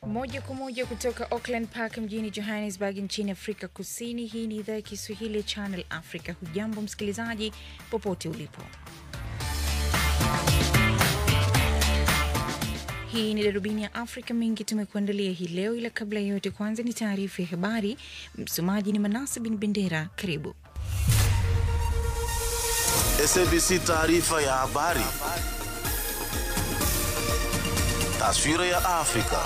Moja kwa moja kutoka Auckland Park mjini Johannesburg nchini Afrika Kusini. Hii ni idhaa ya Kiswahili ya Channel Africa. Hujambo msikilizaji, popote ulipo. Hii ni darubini ya Afrika. Mengi tumekuandalia hii leo, ila kabla ya yote, kwanza ni taarifa ya habari. Msomaji ni Manase Bin Bendera. Karibu. SABC taarifa ya habari. Taswira ya Afrika.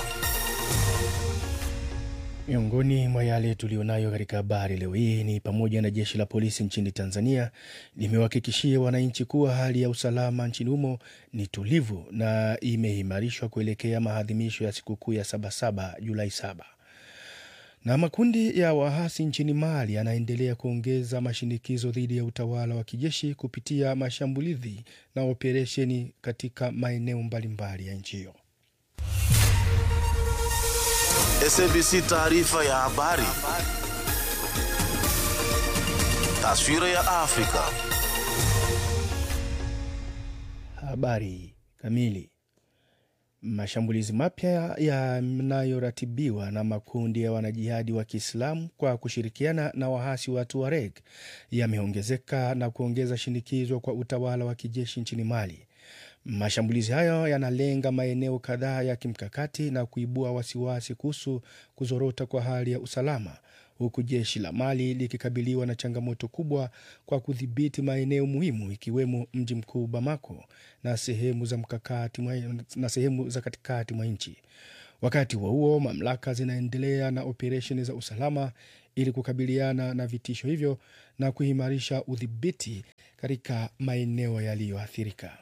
Miongoni mwa yale tuliyonayo katika habari leo hii ni pamoja na jeshi la polisi nchini Tanzania limewahakikishia wananchi kuwa hali ya usalama nchini humo ni tulivu na imeimarishwa kuelekea maadhimisho ya sikukuu ya Sabasaba Julai saba. Na makundi ya waasi nchini Mali yanaendelea kuongeza mashinikizo dhidi ya utawala wa kijeshi kupitia mashambulizi na operesheni katika maeneo mbalimbali ya nchi hiyo. SABC taarifa ya habari. Taswira ya Afrika. Habari kamili. Mashambulizi mapya yanayoratibiwa na makundi ya wanajihadi wa Kiislamu kwa kushirikiana na waasi wa Tuareg yameongezeka na kuongeza shinikizo kwa utawala wa kijeshi nchini Mali. Mashambulizi hayo yanalenga maeneo kadhaa ya kimkakati na kuibua wasiwasi kuhusu kuzorota kwa hali ya usalama, huku jeshi la Mali likikabiliwa na changamoto kubwa kwa kudhibiti maeneo muhimu ikiwemo mji mkuu Bamako na sehemu za mkakati mwa, na sehemu za katikati mwa nchi. Wakati huo huo, mamlaka zinaendelea na operesheni za usalama ili kukabiliana na vitisho hivyo na kuimarisha udhibiti katika maeneo yaliyoathirika.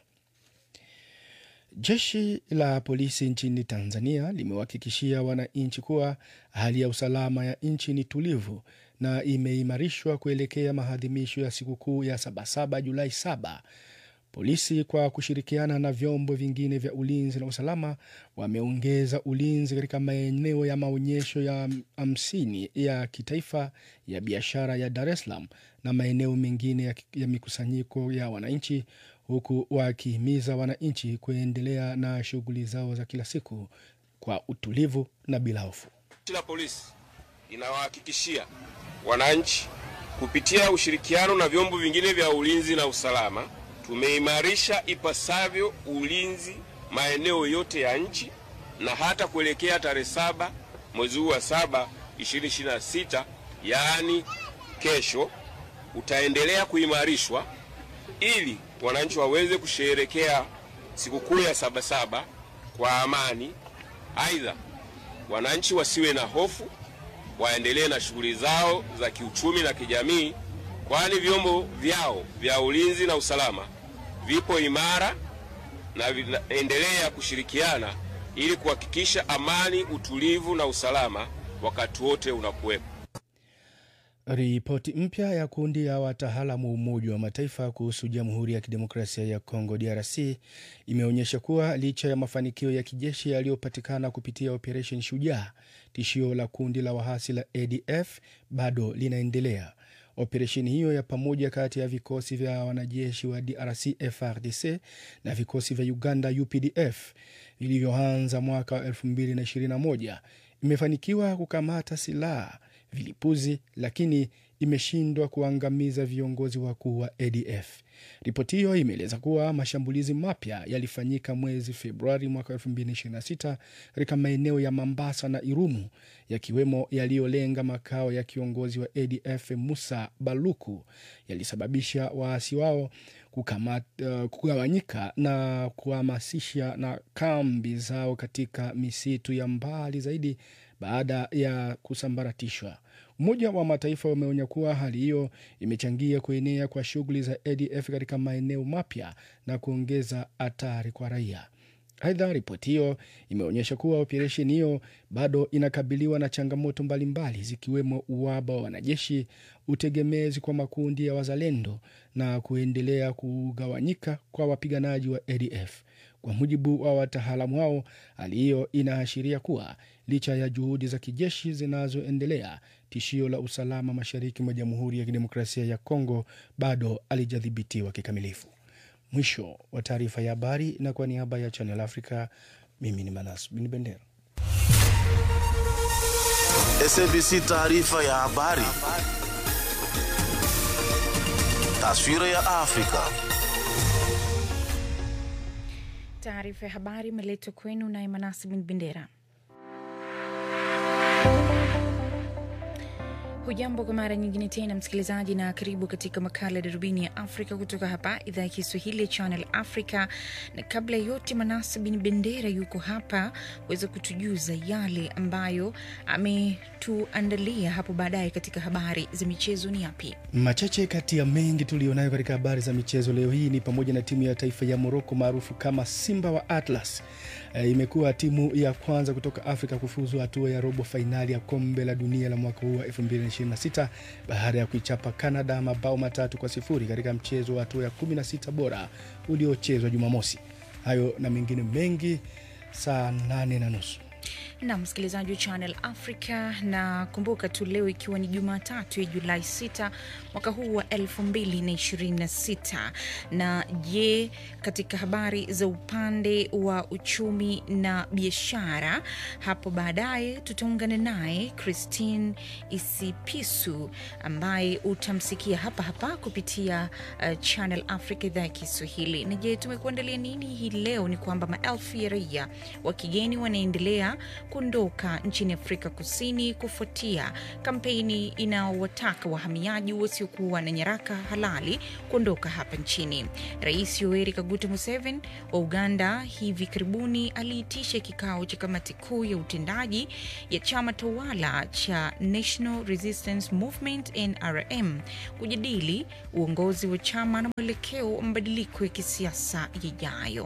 Jeshi la polisi nchini Tanzania limewahakikishia wananchi kuwa hali ya usalama ya nchi ni tulivu na imeimarishwa kuelekea maadhimisho ya sikukuu ya Sabasaba Julai saba. Polisi kwa kushirikiana na vyombo vingine vya ulinzi na usalama wameongeza ulinzi katika maeneo ya maonyesho ya hamsini ya kitaifa ya biashara ya Dar es Salaam na maeneo mengine ya, ya mikusanyiko ya wananchi huku wakihimiza wananchi kuendelea na shughuli zao za kila siku kwa utulivu na bila hofu. Jeshi la polisi linawahakikishia wananchi kupitia ushirikiano na vyombo vingine vya ulinzi na usalama, tumeimarisha ipasavyo ulinzi maeneo yote ya nchi na hata kuelekea tarehe saba mwezi huu wa saba 2026 yaani kesho, utaendelea kuimarishwa ili wananchi waweze kusherehekea sikukuu ya Sabasaba kwa amani. Aidha, wananchi wasiwe na hofu, waendelee na shughuli zao za kiuchumi na kijamii, kwani vyombo vyao vya ulinzi na usalama vipo imara na vinaendelea kushirikiana ili kuhakikisha amani, utulivu na usalama wakati wote unakuwepo. Ripoti mpya ya kundi ya wataalamu wa Umoja wa Mataifa kuhusu Jamhuri ya Kidemokrasia ya Kongo DRC imeonyesha kuwa licha ya mafanikio ya kijeshi yaliyopatikana kupitia Operation Shujaa, tishio la kundi la wahasi la ADF bado linaendelea. Operesheni hiyo ya pamoja kati ya vikosi vya wanajeshi wa DRC FRDC na vikosi vya Uganda UPDF vilivyoanza mwaka wa 2021 imefanikiwa kukamata silaha vilipuzi lakini imeshindwa kuangamiza viongozi wakuu wa ADF. Ripoti hiyo imeeleza kuwa mashambulizi mapya yalifanyika mwezi Februari mwaka 2026 katika maeneo ya Mambasa na Irumu, yakiwemo yaliyolenga makao ya kiongozi wa ADF Musa Baluku, yalisababisha waasi wao kukamata, uh, kugawanyika na kuhamasisha na kambi zao katika misitu ya mbali zaidi baada ya kusambaratishwa. Umoja wa Mataifa umeonya kuwa hali hiyo imechangia kuenea kwa shughuli za ADF katika maeneo mapya na kuongeza hatari kwa raia. Aidha, ripoti hiyo imeonyesha kuwa operesheni hiyo bado inakabiliwa na changamoto mbalimbali zikiwemo uwaba wa wanajeshi, utegemezi kwa makundi ya wazalendo na kuendelea kugawanyika kwa wapiganaji wa ADF. Kwa mujibu wa wataalamu hao, hali hiyo inaashiria kuwa licha ya juhudi za kijeshi zinazoendelea, tishio la usalama mashariki mwa Jamhuri ya Kidemokrasia ya Kongo bado halijadhibitiwa kikamilifu. Mwisho wa taarifa ya habari, na kwa niaba ya Channel Africa, mimi ni Manas Bin Bendera. SABC taarifa ya habari. Taswira ya Afrika. Taarifa ya habari imeletwa kwenu naye Manasi bin Bendera. Hujambo kwa mara nyingine tena msikilizaji, na karibu katika makala ya darubini ya Afrika kutoka hapa idhaa ya Kiswahili ya Channel Africa. Na kabla ya yote, Manasi bin Bendera yuko hapa kuweza kutujuza yale ambayo ametuandalia hapo baadaye katika habari za michezo. Ni yapi? Machache kati ya mengi tuliyonayo katika habari za michezo leo hii ni pamoja na timu ya taifa ya Moroko maarufu kama Simba wa Atlas e, imekuwa timu ya kwanza kutoka Afrika kufuzu hatua ya robo fainali ya kombe la dunia la mwaka huu wa 2026 baada ya kuichapa Canada mabao matatu kwa sifuri katika mchezo wa hatua ya 16 bora uliochezwa Jumamosi. Hayo na mengine mengi saa nane na nusu na msikilizaji wa Channel Africa, na kumbuka tu leo ikiwa ni Jumatatu ya Julai 6 mwaka huu wa 2026. Na je, katika habari za upande wa uchumi na biashara, hapo baadaye tutaungana naye Christine Isipisu ambaye utamsikia hapa hapa kupitia uh, Channel Africa idhaa ya Kiswahili. Na je, tumekuandalia nini hii leo? Ni kwamba maelfu ya raia wa kigeni wanaendelea kuondoka nchini Afrika Kusini kufuatia kampeni inaowataka wahamiaji wasiokuwa na nyaraka halali kuondoka hapa nchini. Rais Yoweri Kaguta Museveni wa Uganda hivi karibuni aliitisha kikao cha kamati kuu ya utendaji ya chama tawala cha National Resistance Movement NRM kujadili uongozi wa chama na mwelekeo wa mabadiliko ya kisiasa yajayo.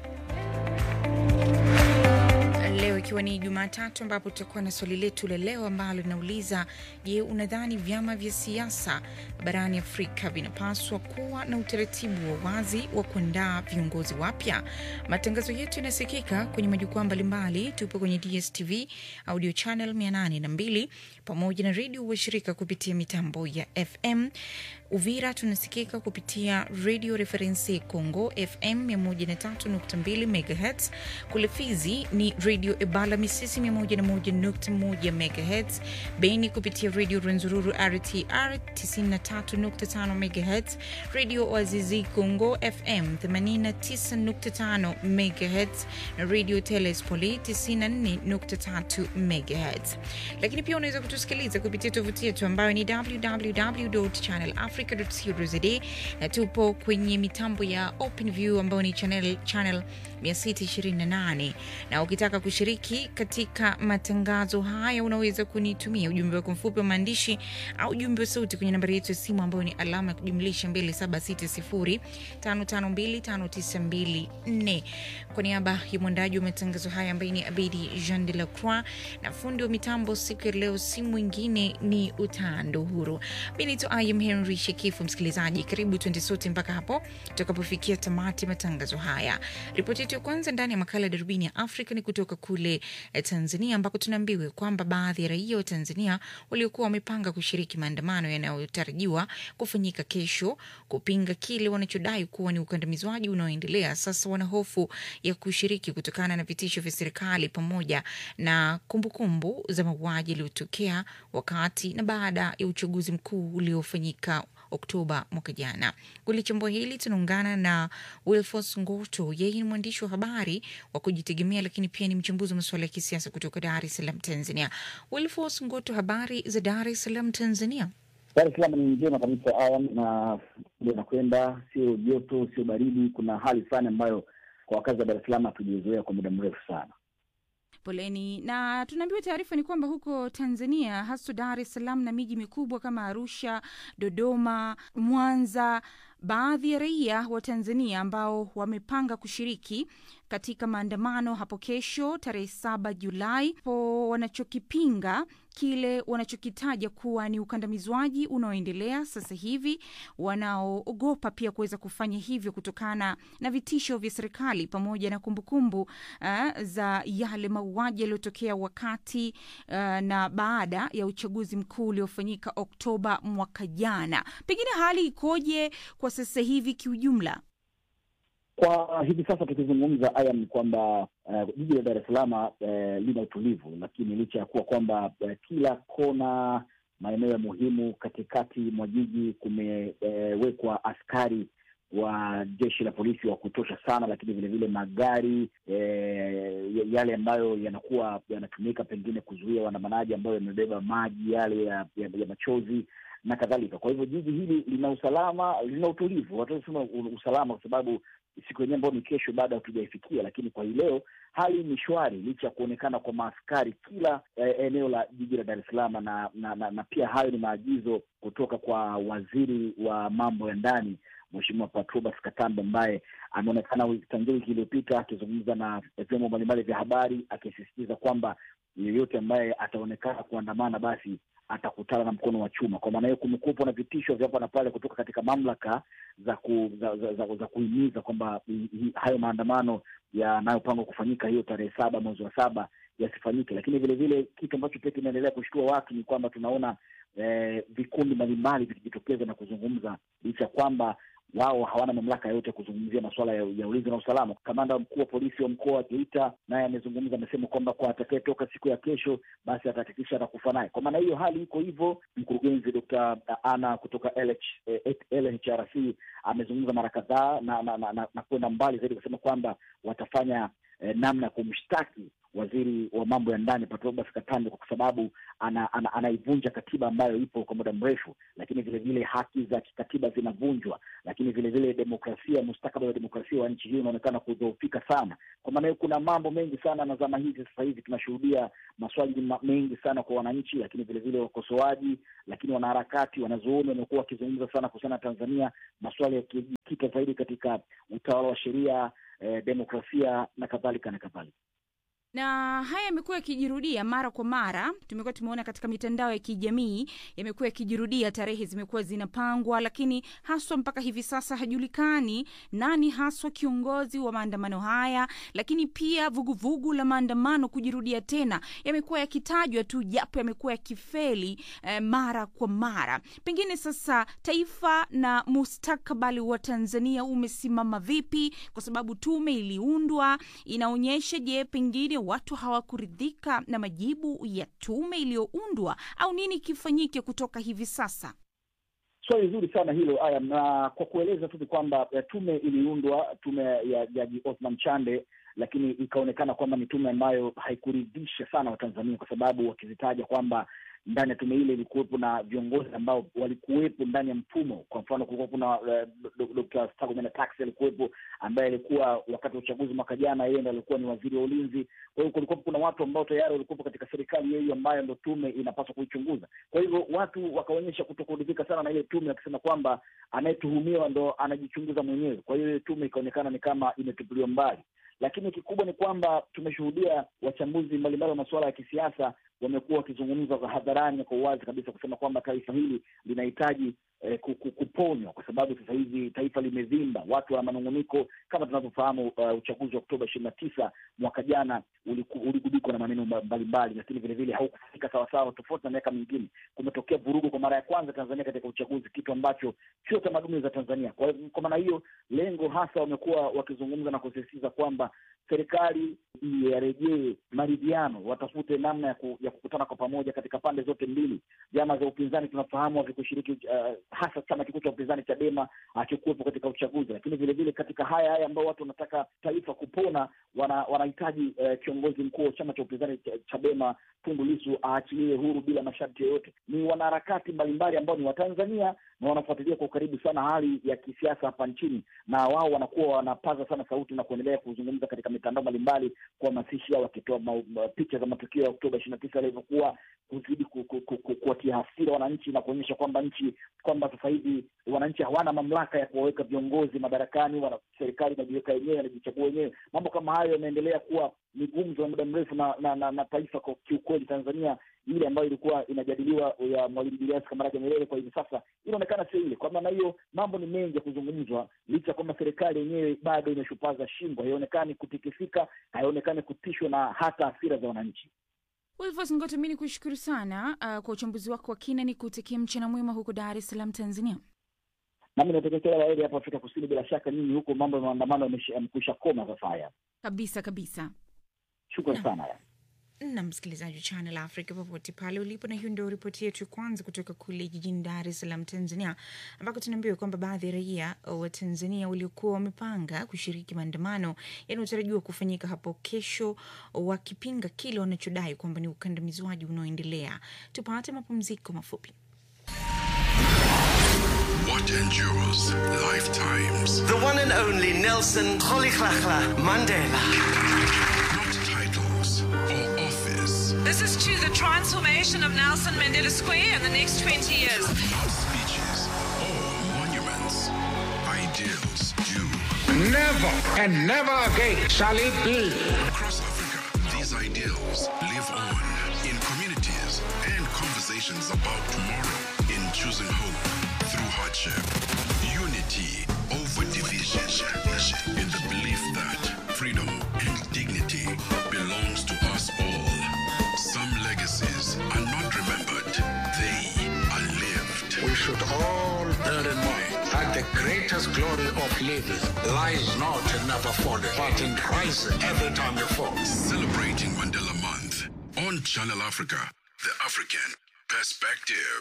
Leo ikiwa ni Jumatatu, ambapo tutakuwa na swali letu la leo ambalo linauliza: Je, unadhani vyama vya siasa barani Afrika vinapaswa kuwa na utaratibu wa wazi wa kuandaa viongozi wapya? Matangazo yetu yanasikika kwenye majukwaa mbalimbali. Tupo kwenye DSTV audio channel 802 pamoja na redio washirika kupitia mitambo ya FM. Uvira tunasikika kupitia Radio Reference Congo FM 103.2 MHz. Kule Fizi ni Radio Ebala Misisi 101.1 MHz. Beni kupitia Radio Renzururu RTR 93.5 MHz. Radio Oazizi Congo FM 89.5 MHz na Radio Telespoli 94.3 MHz. Lakini pia unaweza kutusikiliza kupitia tovuti yetu ambayo ni www.channel africa.co.za na tupo kwenye mitambo ya OpenView ambayo ni channel, channel 628 na ukitaka kushiriki katika matangazo haya unaweza kunitumia ujumbe wako mfupi wa maandishi au ujumbe wa sauti kwenye nambari yetu ya simu ambayo ni alama ya kujumlisha 2760552594 kwa niaba ya mwandaji wa matangazo haya ambaye ni Abedi Jean de la Croix na fundi wa mitambo siku ya leo si mwingine ni Utando Huru. Mi naitwa Im Henry Shekifu. Msikilizaji, karibu tuende sote mpaka hapo tutakapofikia tamati matangazo haya. Ripoti yetu ya kwanza ndani ya makala ya darubini ya Afrika ni kutoka kule eh, Tanzania ambako tunaambiwa kwamba baadhi ya raia wa Tanzania waliokuwa wamepanga kushiriki maandamano yanayotarajiwa kufanyika kesho kupinga kile wanachodai kuwa ni ukandamizwaji unaoendelea sasa wana hofu ya kushiriki kutokana na vitisho vya serikali pamoja na kumbukumbu kumbu za mauaji yaliyotokea wakati na baada ya uchaguzi mkuu uliofanyika Oktoba mwaka jana. Kulichambua hili tunaungana na Wilfos Ngoto. Yeye ni mwandishi wa habari wa kujitegemea, lakini pia ni mchambuzi wa masuala ya kisiasa kutoka Dar es Salaam, Tanzania. Wilfos Ngoto, habari za Dar es Salaam, Tanzania? Dar es Salaam ni njema kabisa Ayam, na ndio nakwenda, sio joto, sio baridi. Kuna hali fulani ambayo kwa wakazi wa Dar es Salaam hatujazoea kwa muda mrefu sana. Poleni. Na tunaambiwa taarifa ni kwamba huko Tanzania, hasa Dar es Salaam na miji mikubwa kama Arusha, Dodoma, Mwanza, baadhi ya raia wa Tanzania ambao wamepanga kushiriki katika maandamano hapo kesho tarehe saba Julai po wanachokipinga kile wanachokitaja kuwa ni ukandamizwaji unaoendelea sasa hivi, wanaoogopa pia kuweza kufanya hivyo kutokana na vitisho vya serikali pamoja na kumbukumbu uh, za yale mauaji yaliyotokea wakati uh, na baada ya uchaguzi mkuu uliofanyika Oktoba mwaka jana. Pengine hali ikoje kwa sasa hivi kiujumla? Kwa hivi sasa tukizungumza, aya ni kwamba uh, jiji la Dar es Salaam uh, lina utulivu, lakini licha ya kuwa kwamba uh, kila kona, maeneo ya muhimu katikati mwa jiji kumewekwa uh, askari wa jeshi la polisi wa kutosha sana, lakini vilevile magari eh, yale ambayo yanakuwa yanatumika pengine kuzuia waandamanaji ambayo yamebeba maji yale ya, ya, ya machozi na kadhalika. Kwa hivyo jiji hili lina usalama, lina utulivu. Watasema usalama kwa sababu siku yenyewe ambayo ni kesho bado hatujaifikia, lakini kwa hii leo hali ni shwari, licha ya kuonekana kwa maaskari kila eh, eneo la jiji la Dar es Salaam na, na, na, na pia hayo ni maagizo kutoka kwa waziri wa mambo ya ndani Mheshimiwa Patrobas Katambe ambaye ameonekana tangia wiki iliyopita akizungumza na vyombo mbalimbali vya habari akisisitiza kwamba yeyote ambaye ataonekana kuandamana basi atakutana na mkono wa chuma. Kwa maana hiyo, kumekuwepo na vitisho vya hapa na pale kutoka katika mamlaka za ku, za, za, za, za kuhimiza kwamba hayo maandamano yanayopangwa kufanyika hiyo tarehe saba mwezi wa saba yasifanyike. Lakini vile vile kitu ambacho pia kinaendelea kushtua watu ni kwamba tunaona eh, vikundi mbalimbali vikijitokeza na kuzungumza licha ya kwamba wao hawana mamlaka yote ya kuzungumzia masuala ya, ya ulinzi na usalama. Kamanda mkuu wa polisi wa mkoa wa Geita naye amezungumza, amesema kwamba kwa atakayetoka siku ya kesho basi atahakikisha atakufa naye. Kwa maana hiyo hali iko hivyo. Mkurugenzi Dr. Ana kutoka LH, eh, LHRC amezungumza mara kadhaa na, na, na, na, na kwenda mbali zaidi kusema kwamba watafanya eh, namna ya kumshtaki waziri wa mambo ya ndani Patrobas Katambe kwa sababu ana, ana, anaivunja katiba ambayo ipo kwa muda mrefu, lakini vile vile haki za kikatiba zinavunjwa, lakini vile vile demokrasia, mustakabali wa demokrasia wa nchi hii unaonekana kudhoofika sana. Kwa maana hiyo kuna mambo mengi sana, na zama hizi sasa hivi tunashuhudia maswali mengi sana kwa wananchi, lakini vile vile wakosoaji, lakini wanaharakati, wanazuoni wamekuwa wakizungumza sana kuhusiana na Tanzania, maswali yakijikita zaidi katika utawala wa sheria, eh, demokrasia na kadhalika na kadhalika na haya yamekuwa yakijirudia mara kwa mara. Tumekuwa tumeona katika mitandao ya kijamii yamekuwa yakijirudia, tarehe zimekuwa zinapangwa, lakini haswa mpaka hivi sasa hajulikani nani haswa kiongozi wa maandamano haya. Lakini pia vuguvugu vugu la maandamano kujirudia tena yamekuwa yakitajwa tu, japo yamekuwa yakifeli eh, mara kwa mara. Pengine sasa taifa na mustakabali wa Tanzania umesimama vipi? Kwa sababu tume iliundwa, inaonyesha je, pengine watu hawakuridhika na majibu ya tume iliyoundwa au nini kifanyike kutoka hivi sasa? Swali zuri sana hilo aya, na kwa kueleza tu ni kwamba tume iliundwa, tume ya Jaji Othman Chande, lakini ikaonekana kwamba ni tume ambayo haikuridhisha sana Watanzania kwa sababu wakizitaja kwamba ndani ya tume ile ilikuwepo na viongozi ambao walikuwepo ndani ya mfumo. Kwa mfano, kulikuwa kuna uh, Dr. Stergomena Tax alikuwepo, ambaye alikuwa wakati wa uchaguzi mwaka jana, yeye ndo alikuwa ni waziri wa ulinzi. Kwa hiyo kulikuwa kuna watu ambao tayari walikuwepo katika serikali hiyo ambayo ndo tume inapaswa kuichunguza. Kwa hivyo watu wakaonyesha kutokuridhika sana na ile tume, wakisema kwamba anayetuhumiwa ndo anajichunguza mwenyewe. Kwa hiyo ile tume ikaonekana ni kama imetupiliwa mbali lakini kikubwa ni kwamba tumeshuhudia wachambuzi mbalimbali wa masuala ya kisiasa wamekuwa wakizungumza hadharani kwa uwazi kabisa kusema kwamba taifa hili linahitaji eh, kuponywa kwa sababu sasa hivi taifa limevimba, watu wa manung'uniko. Kama tunavyofahamu, uh, uchaguzi wa Oktoba ishirini na tisa mwaka jana uligubikwa na maneno mbalimbali, lakini vile vile haukufanyika sawasawa, tofauti na miaka mingine. Kumetokea vurugu kwa mara ya kwanza Tanzania katika uchaguzi, kitu ambacho sio tamaduni za Tanzania. Kwa, kwa maana hiyo lengo hasa wamekuwa wakizungumza na kusisitiza kwamba serikali yarejee maridhiano, watafute namna ya, ku, ya kukutana kwa pamoja katika pande zote mbili. Vyama vya upinzani tunafahamu havikushiriki, uh, hasa chama kikuu cha upinzani Chadema hakikuwepo katika uchaguzi, lakini vile vile katika haya haya ambao watu wanataka taifa kupona, wanahitaji wana uh, kiongozi mkuu wa chama cha upinzani Chadema Tundu Lissu aachiliwe huru bila masharti yoyote. Ni wanaharakati mbalimbali ambao ni Watanzania na wanafuatilia kwa ukaribu sana hali ya kisiasa hapa nchini, na wao wanakuwa wanapaza sana sauti na kuendelea kuzungumza katika mitandao mbalimbali kuhamasisha, wakitoa picha za matukio ya Oktoba ishirini na tisa yalivyokuwa, kuzidi kuwatia hasira wananchi na kuonyesha kwamba nchi kwamba sasa hivi wananchi hawana mamlaka ya kuwaweka viongozi madarakani, wana serikali inajiweka wenyewe, inajichagua wenyewe. Mambo kama hayo yameendelea kuwa ni gumzo ya muda mrefu na, na, na, na taifa kwa kiukweli, Tanzania ile ambayo ilikuwa inajadiliwa ya Mwalimu Julius Kambarage Nyerere kwa hivi sasa inaonekana sio ile. Kwa maana hiyo mambo ni mengi ya kuzungumzwa, licha ya kwamba serikali yenyewe bado imeshupaza shingo, haionekani kutikisika, haionekani kutishwa na hata hasira za wananchi. Wilvos Ngoto, mi ni kushukuru sana uh, kwa uchambuzi wako wa kina, ni kutakia mchana mwema huko Dar es Salaam, Tanzania. nami natakia kila laheri hapo Afrika Kusini. Bila shaka nyinyi huko mambo ya maandamano yamesha- yamekwisha koma sasa. Haya, kabisa kabisa. shukran sana haya. na msikilizaji wa Channel Africa popote pale ulipo, na hiyo ndio ripoti yetu ya kwanza kutoka kule jijini Dar es Salaam, Tanzania, ambako tunaambiwa kwamba baadhi ya raia wa Tanzania waliokuwa wamepanga kushiriki maandamano yanayotarajiwa kufanyika hapo kesho, wakipinga kile wanachodai kwamba ni ukandamizwaji unaoendelea. Tupate mapumziko mafupi. What endures lifetimes. The one and only Nelson Rolihlahla Mandela. Not titles or office. This is to the transformation of Nelson Mandela Square in the next 20 years. Not speeches or monuments. Ideals do. Never and never again shall it be. Across Africa, these ideals live on in communities and conversations about tomorrow, in choosing hope through hardship, unity over division, in the belief that freedom and dignity belongs to us all. Some legacies are not remembered, they are lived. We should all bear in mind that the greatest glory of living lies not in never falling, but in rising every time you fall. Celebrating Mandela Month on Channel Africa, the African perspective.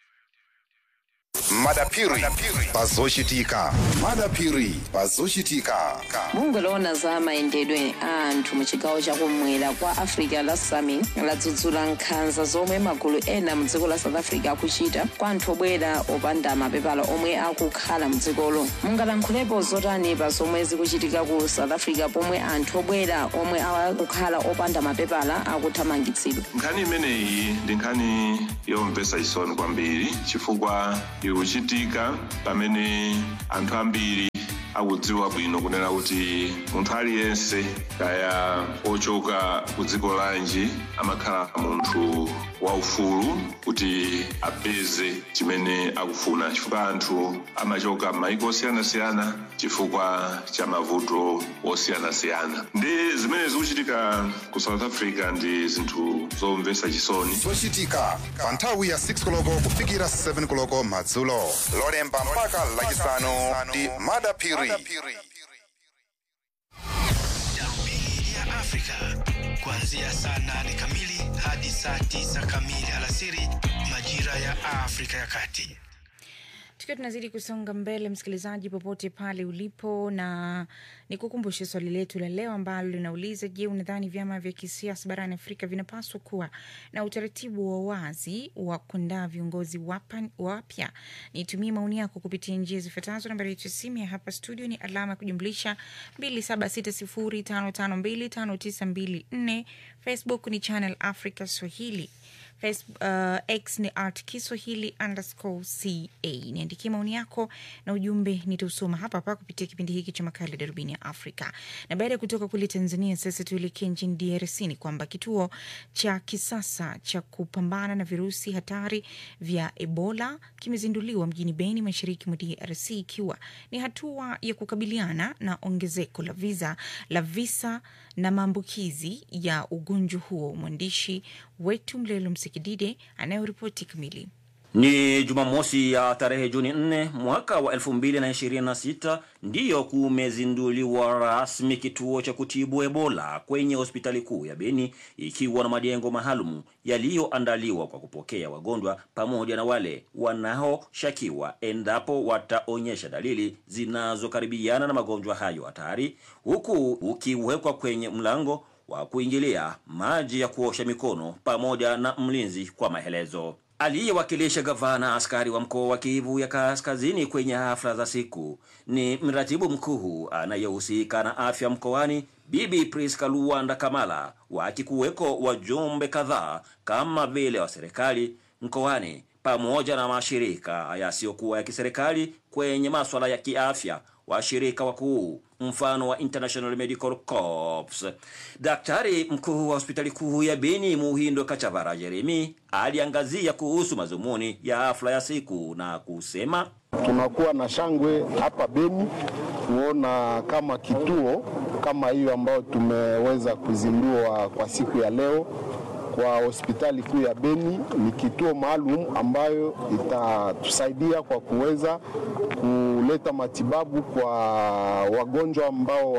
madapiri pazochitika madapiri pazochitika bungwe loona za mayendedwe a anthu mu chigawo chakumwera kwa africa la sami ladzudzula nkhanza zomwe magulu ena mu dziko la south africa akuchita kwa anthu obwera opanda mapepala omwe akukhala mu dzikolo mungalankhulepo zotani pa zomwe zikuchitika ku south africa pomwe anthu obwera omwe akukhala opanda mapepala akuthamangitsidwa nkhani imeneyi ndi nkhani yomvetsa chisoni kwambiri chifukwa ikuchitika pamene anthu ambiri akudziwa bwino kunena kuti munthu aliyense kaya ochoka ku dziko lanji amakhala munthu waufulu kuti apeze chimene akufuna chifukwa anthu amachoka m'mayiko osiyanasiyana chifukwa cha mavuto osiyanasiyana ndi zimene zikuchitika ku south africa ndi zinthu zomvetsa chisoni zochitika pa nthawi ya 6 koloko kufikira 7 koloko madzulo lolemba mpaka lachisanu ndi madapiri Darubini ya Afrika kuanzia saa nane kamili hadi saa tisa kamili alasiri majira ya Afrika ya Kati. Tukiwa tunazidi kusonga mbele, msikilizaji, popote pale ulipo, na nikukumbushe swali letu la leo ambalo linauliza: Je, unadhani vyama vya kisiasa barani Afrika vinapaswa kuwa na utaratibu wa wazi wa kuandaa viongozi wapa- wapya? Nitumie maoni yako kupitia njia zifuatazo. Nambari yetu ya simu ya hapa studio ni alama ya kujumlisha 2760552594. Facebook ni Channel Africa Swahili. Facebook, uh, X ni art Kiswahili underscore ca. Niandikie maoni yako na ujumbe nitausoma hapa hapa kupitia kipindi hiki cha makala Darubini ya Afrika. Na baada ya kutoka kule Tanzania, sasa tuelekee nchini DRC. Ni kwamba kituo cha kisasa cha kupambana na virusi hatari vya Ebola kimezinduliwa mjini Beni, mashariki mwa DRC, ikiwa ni hatua ya kukabiliana na ongezeko la visa la visa na maambukizi ya ugonjwa huo. Mwandishi wetu Mlelo Msikidide anayoripoti kamili. Ni Jumamosi ya tarehe Juni 4 mwaka wa 2026 ndiyo kumezinduliwa rasmi kituo cha kutibu Ebola kwenye hospitali kuu ya Beni, ikiwa na majengo maalum yaliyoandaliwa kwa kupokea wagonjwa pamoja na wale wanaoshakiwa endapo wataonyesha dalili zinazokaribiana na magonjwa hayo hatari, huku ukiwekwa kwenye mlango wa kuingilia maji ya kuosha mikono pamoja na mlinzi kwa maelezo aliyewakilisha gavana askari wa mkoa wa Kivu ya Kaskazini kwenye hafla za siku ni mratibu mkuu anayehusika na afya mkoani Bibi Priska Luwanda Kamala, wakikuweko wajumbe kadhaa kama vile wa serikali mkoani pamoja na mashirika yasiyokuwa ya kiserikali kwenye maswala ya kiafya washirika wakuu mfano wa International Medical Corps. Daktari mkuu wa hospitali kuu ya Beni Muhindo Kachavara Jeremi aliangazia kuhusu mazumuni ya hafla ya siku na kusema tunakuwa na shangwe hapa Beni kuona kama kituo kama hiyo ambayo tumeweza kuzindua kwa siku ya leo kwa hospitali kuu ya Beni ni kituo maalum ambayo itatusaidia kwa kuweza ku kuleta matibabu kwa wagonjwa ambao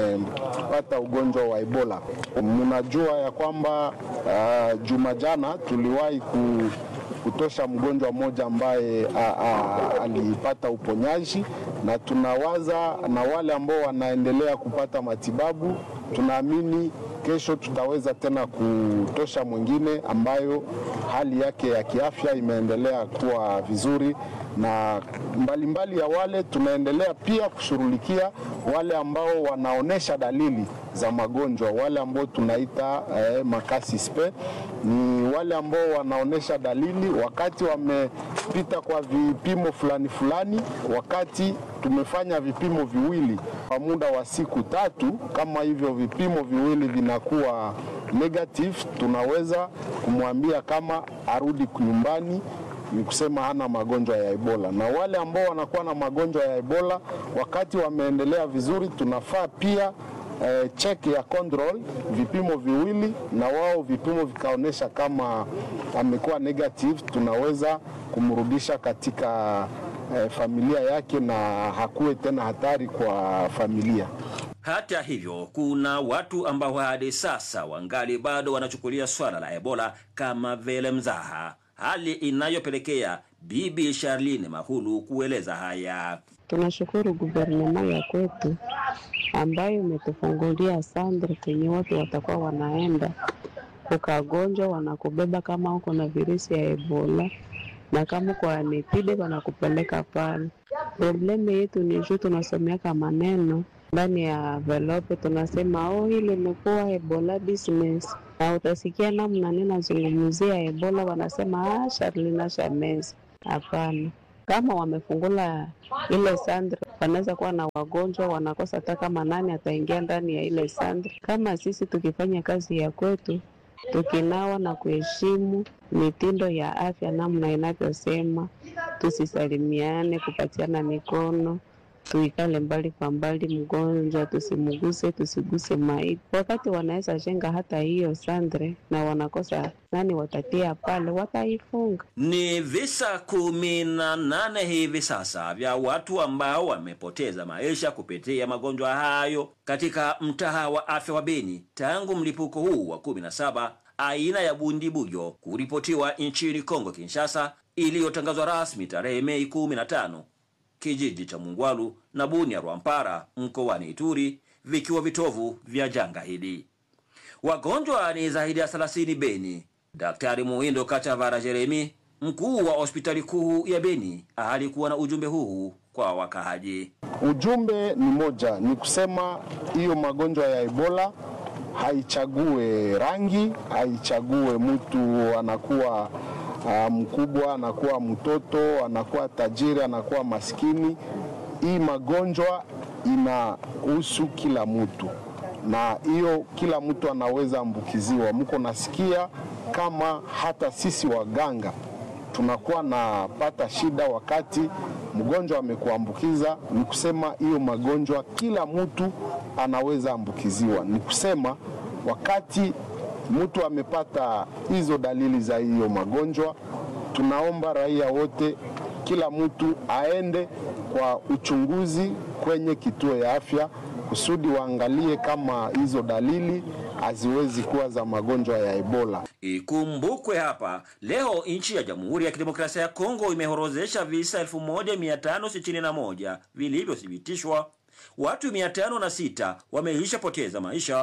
wamepata ugonjwa wa Ebola. Mnajua ya kwamba uh, juma jana tuliwahi ku kutosha mgonjwa mmoja ambaye a, a, alipata uponyaji, na tunawaza na wale ambao wanaendelea kupata matibabu, tunaamini kesho tutaweza tena kutosha mwingine ambayo hali yake ya kiafya imeendelea kuwa vizuri, na mbalimbali mbali ya wale tunaendelea pia kushughulikia wale ambao wanaonesha dalili za magonjwa, wale ambao tunaita eh, makasi spe ni wale ambao wanaonesha dalili wakati wamepita kwa vipimo fulani fulani, wakati tumefanya vipimo viwili kwa muda wa siku tatu. Kama hivyo vipimo viwili vinakuwa negative, tunaweza kumwambia kama arudi nyumbani ni kusema hana magonjwa ya Ebola. Na wale ambao wanakuwa na magonjwa ya Ebola wakati wameendelea vizuri, tunafaa pia eh, check ya control vipimo viwili, na wao vipimo vikaonyesha kama amekuwa negative, tunaweza kumrudisha katika eh, familia yake na hakuwe tena hatari kwa familia. Hata hivyo, kuna watu ambao hadi sasa wangali bado wanachukulia swala la Ebola kama vile mzaha, hali inayopelekea Bibi Charlene Mahulu kueleza haya. Tunashukuru guvernema ya kwetu ambayo imetufungulia sandre kwenye watu watakuwa wanaenda ukagonjwa, wanakubeba kama uko na virusi ya Ebola na kama uko anepide wanakupeleka pale. Probleme yetu ni juu tunasomeaka maneno ndani ya velope, tunasema oh, hili imekuwa Ebola business, na utasikia namna ninazungumzia Ebola wanasema ah, Sharlina Shamezi. Hapana, kama wamefungula ile sandre, wanaweza kuwa na wagonjwa wanakosa hata kama nani ataingia ndani ya ile sandre. Kama sisi tukifanya kazi ya kwetu, tukinawa na kuheshimu mitindo ya afya namna inavyosema, tusisalimiane, kupatiana mikono, tuikale mbali kwa mbali, mgonjwa tusimguse, tusiguse maiti. Wakati wanaweza jenga hata hiyo sandre na wanakosa nani watatia pale, wataifunga. Ni visa kumi na nane hivi sasa vya watu ambao wamepoteza maisha kupitia magonjwa hayo katika mtaa wa afya wa Beni tangu mlipuko huu wa 17 aina ya bundibujo kuripotiwa nchini Kongo Kinshasa, iliyotangazwa rasmi tarehe Mei 15 kijiji cha Mungwalu na Bunia Rwampara mkoani Ituri vikiwa vitovu vya janga hili. Wagonjwa ni zaidi ya 30 Beni. Daktari Muhindo Kachavara Jeremi, mkuu wa hospitali kuu ya Beni, alikuwa na ujumbe huu kwa wakahaji. Ujumbe ni moja, ni kusema hiyo magonjwa ya Ebola haichague rangi, haichague mtu anakuwa uh, mkubwa, anakuwa mtoto, anakuwa tajiri, anakuwa maskini. Hii magonjwa inahusu kila mtu, na hiyo kila mtu anaweza ambukiziwa. Mko nasikia kama hata sisi waganga tunakuwa napata shida wakati mgonjwa amekuambukiza. Ni kusema hiyo magonjwa kila mtu anaweza ambukiziwa. Ni kusema wakati mtu amepata hizo dalili za hiyo magonjwa, tunaomba raia wote, kila mtu aende kwa uchunguzi kwenye kituo ya afya kusudi waangalie kama hizo dalili haziwezi kuwa za magonjwa ya Ebola. Ikumbukwe hapa leo nchi ya Jamhuri ya Kidemokrasia ya Kongo imehorozesha visa 1561 vilivyothibitishwa. Watu 506 wameishapoteza maisha,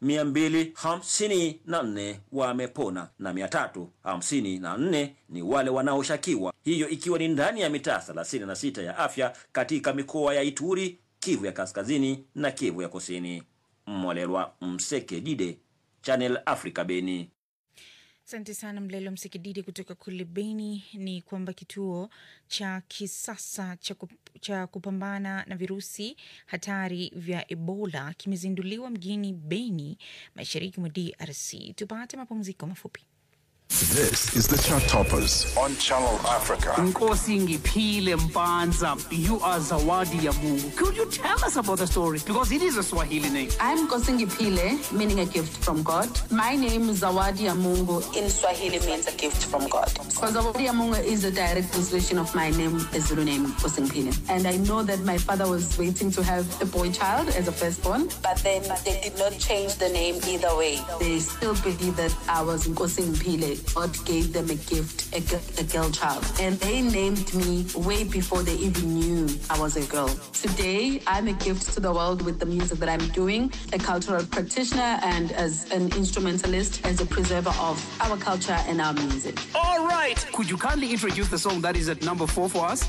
254 wamepona na 354 ni wale wanaoshakiwa, hiyo ikiwa ni ndani ya mitaa 36 ya afya katika mikoa ya Ituri, Kivu ya Kaskazini na Kivu ya Kusini. Mwalelwa Mseke Dide, Channel Africa, Beni. Asante sana Mlelo Msikididi kutoka kule Beni. Ni kwamba kituo cha kisasa cha, kup, cha kupambana na virusi hatari vya Ebola kimezinduliwa mjini Beni, mashariki mwa DRC. Tupate mapumziko mafupi. This is the Chart Toppers on Channel Africa. Nkosi Ngiphile Mpanza, you are Zawadi Yamungu. Could you tell us about the story? Because it is a Swahili name. I'm Kosingi Pile, meaning a gift from God. My name is Zawadi Amungu. In Swahili means a gift from God. So Zawadi Amungu is a direct translation of my name, the Zulu name, Kosingi Pile. And I know that my father was waiting to have a boy child as a firstborn, but then they did not change the name either way. They still believe that I was Kosingi Pile. God gave them a gift, a, gi- a girl child. And they named me way before they even knew I was a girl. Today, I'm a gift to the world with the music that I'm doing, a cultural practitioner and as an instrumentalist, as a preserver of our culture and our music. All right. Could you kindly introduce the song that is at number four for us?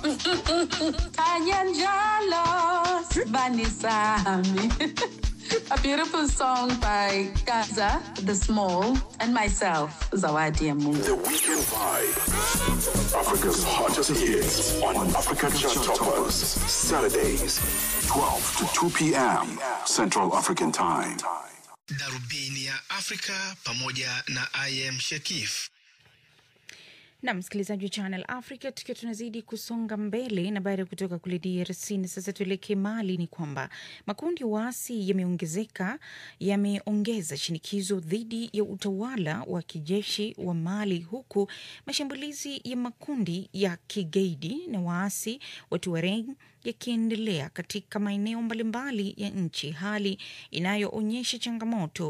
Kanyanjalo, Banisami. A beautiful song by Gaza, The Small, and myself, Zawadi Amungu. The Weekend Vibe. Africa's hottest hits on Africa Chart Toppers. Saturdays, 12 to 2 p.m. Central African Time. darubini ya afrika pamoja na im shekif na msikilizaji wa Channel Africa, tukiwa tunazidi kusonga mbele na baada ya kutoka kule DRC na sasa tuelekee Mali, ni kwamba makundi ya waasi yameongezeka yameongeza shinikizo dhidi ya utawala wa kijeshi wa Mali, huku mashambulizi ya makundi ya kigaidi na waasi wa Tuareg yakiendelea katika maeneo mbalimbali ya nchi, hali inayoonyesha changamoto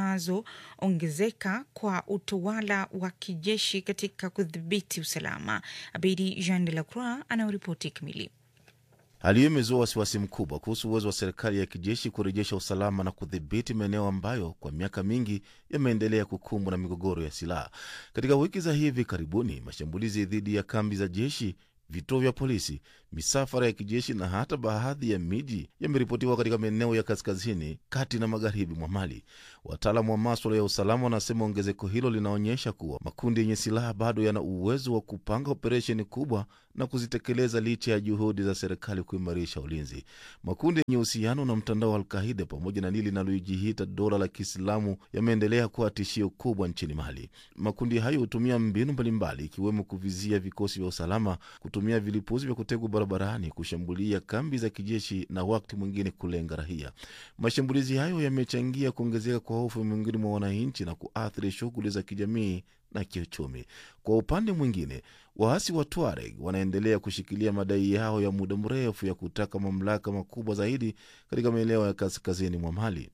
zinazoongezeka kwa utawala wa kijeshi katika kudhibiti usalama. Abidi Jean de la Croix anayoripoti kamili. Hali hiyo imezua wasiwasi mkubwa kuhusu uwezo wa serikali ya kijeshi kurejesha usalama na kudhibiti maeneo ambayo kwa miaka mingi yameendelea kukumbwa na migogoro ya silaha. Katika wiki za hivi karibuni, mashambulizi dhidi ya kambi za jeshi vituo vya polisi, misafara ya kijeshi na hata baadhi ya miji yameripotiwa katika maeneo ya kaskazini, kati na magharibi mwa Mali. Wataalamu wa maswala ya usalama wanasema ongezeko hilo linaonyesha kuwa makundi yenye silaha bado yana uwezo wa kupanga operesheni kubwa na kuzitekeleza licha ya juhudi za serikali kuimarisha ulinzi. Makundi yenye uhusiano na mtandao wa Alkaida pamoja na lile linalojiita dola la Kiislamu yameendelea kuwa tishio kubwa nchini Mali. Makundi hayo hutumia mbinu mbalimbali, ikiwemo kuvizia vikosi vya usalama, kutumia vilipuzi vya kutegwa barabarani, kushambulia kambi za kijeshi na wakati mwingine kulenga raia. Mashambulizi hayo yamechangia kuongezeka kwa hofu miongoni mwa wananchi na kuathiri shughuli za kijamii na kiuchumi. Kwa upande mwingine, waasi wa Tuareg wanaendelea kushikilia madai yao ya muda mrefu ya kutaka mamlaka makubwa zaidi katika maeneo ya kaskazini mwa Mali.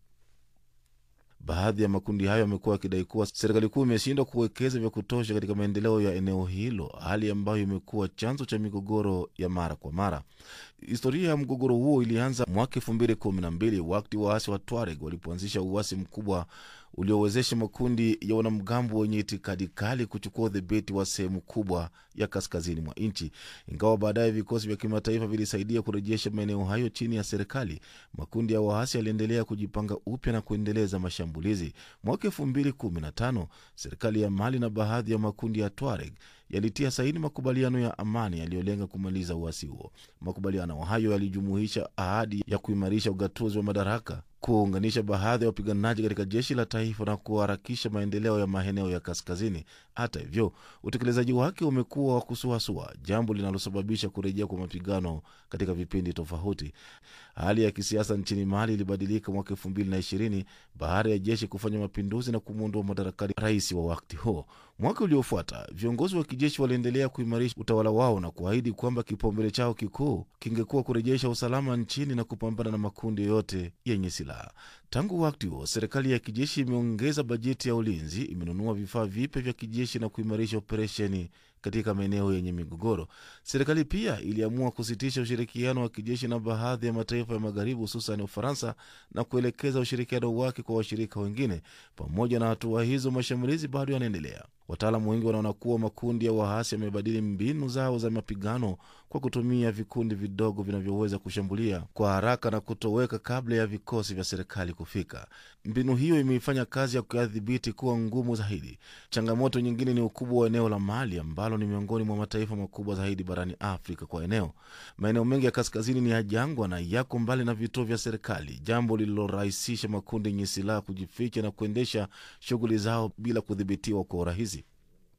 Baadhi ya makundi hayo yamekuwa yakidai kuwa serikali kuu imeshindwa kuwekeza vya kutosha katika maendeleo ya eneo hilo, hali ambayo imekuwa chanzo cha migogoro ya mara kwa mara. Historia ya mgogoro huo ilianza mwaka elfu mbili kumi na mbili wakati waasi wa Tuareg walipoanzisha uasi mkubwa uliowezesha makundi ya wanamgambo wenye itikadi kali kuchukua udhibiti wa sehemu kubwa ya kaskazini mwa nchi. Ingawa baadaye vikosi vya kimataifa vilisaidia kurejesha maeneo hayo chini ya serikali, makundi ya waasi yaliendelea kujipanga upya na kuendeleza mashambulizi. Mwaka elfu mbili kumi na tano serikali ya Mali na baadhi ya makundi ya Tuareg yalitia saini makubaliano ya amani yaliyolenga kumaliza uasi huo. Makubaliano hayo yalijumuisha ahadi ya kuimarisha ugatuzi wa madaraka, kuunganisha baadhi ya wapiganaji katika jeshi la taifa na kuharakisha maendeleo ya maeneo ya kaskazini. Hata hivyo, utekelezaji wake umekuwa wa kusuasua, jambo linalosababisha kurejea kwa mapigano katika vipindi tofauti. Hali ya kisiasa nchini Mali ilibadilika mwaka elfu mbili na ishirini baada ya jeshi kufanya mapinduzi na kumwondoa madarakani rais wa wakati huo. Mwaka uliofuata viongozi wa kijeshi waliendelea kuimarisha utawala wao na kuahidi kwamba kipaumbele chao kikuu kingekuwa kurejesha usalama nchini na kupambana na makundi yoyote yenye silaha. Tangu wakati huo, serikali ya kijeshi imeongeza bajeti ya ulinzi, imenunua vifaa vipya vya kijeshi na kuimarisha operesheni katika maeneo yenye migogoro. Serikali pia iliamua kusitisha ushirikiano wa kijeshi na baadhi ya mataifa ya magharibi, hususan Ufaransa, na kuelekeza ushirikiano wake kwa washirika wengine. Pamoja na hatua hizo, mashambulizi bado yanaendelea. Wataalamu wengi wanaona kuwa makundi ya waasi yamebadili mbinu zao za mapigano kwa kutumia vikundi vidogo vinavyoweza kushambulia kwa haraka na kutoweka kabla ya vikosi vya serikali kufika. Mbinu hiyo imeifanya kazi ya kuyadhibiti kuwa ngumu zaidi. Changamoto nyingine ni ukubwa wa eneo la Mali ambalo ni miongoni mwa mataifa makubwa zaidi barani Afrika kwa eneo. Maeneo mengi ya kaskazini ni ya jangwa na yako mbali na vituo vya serikali, jambo lililorahisisha makundi yenye silaha kujificha na kuendesha shughuli zao bila kudhibitiwa kwa urahisi.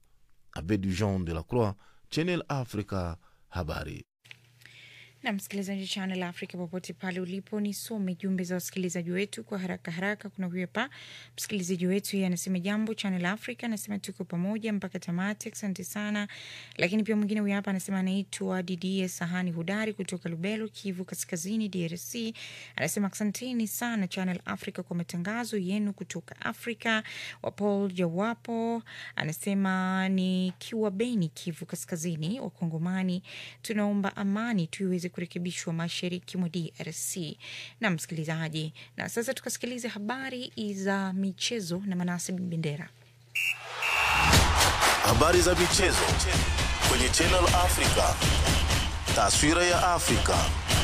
Abed Jean de la Croix, Channel Africa, habari. na msikilizaji Channel Africa popote pale ulipo, nisome jumbe za wasikilizaji wetu kwa haraka haraka. Kuna huyu hapa msikilizaji wetu, yeye anasema jambo Channel Africa, anasema tuko pamoja mpaka tamati, asante sana. Lakini pia mwingine huyu hapa anasema anaitwa Didie Sahani Hudari kutoka Lubelo, Kivu Kaskazini, DRC, anasema asanteni sana Channel Africa kwa matangazo yenu kutoka Afrika. Wa Paul Jawapo anasema nikiwa Beni, Kivu Kaskazini, Wakongomani tunaomba amani tuiweze kurekebishwa mashariki mwa DRC. Na msikilizaji, na sasa tukasikilize habari za michezo na Manase Bin Bendera. Habari za michezo kwenye Channel Africa. Taswira ya Afrika.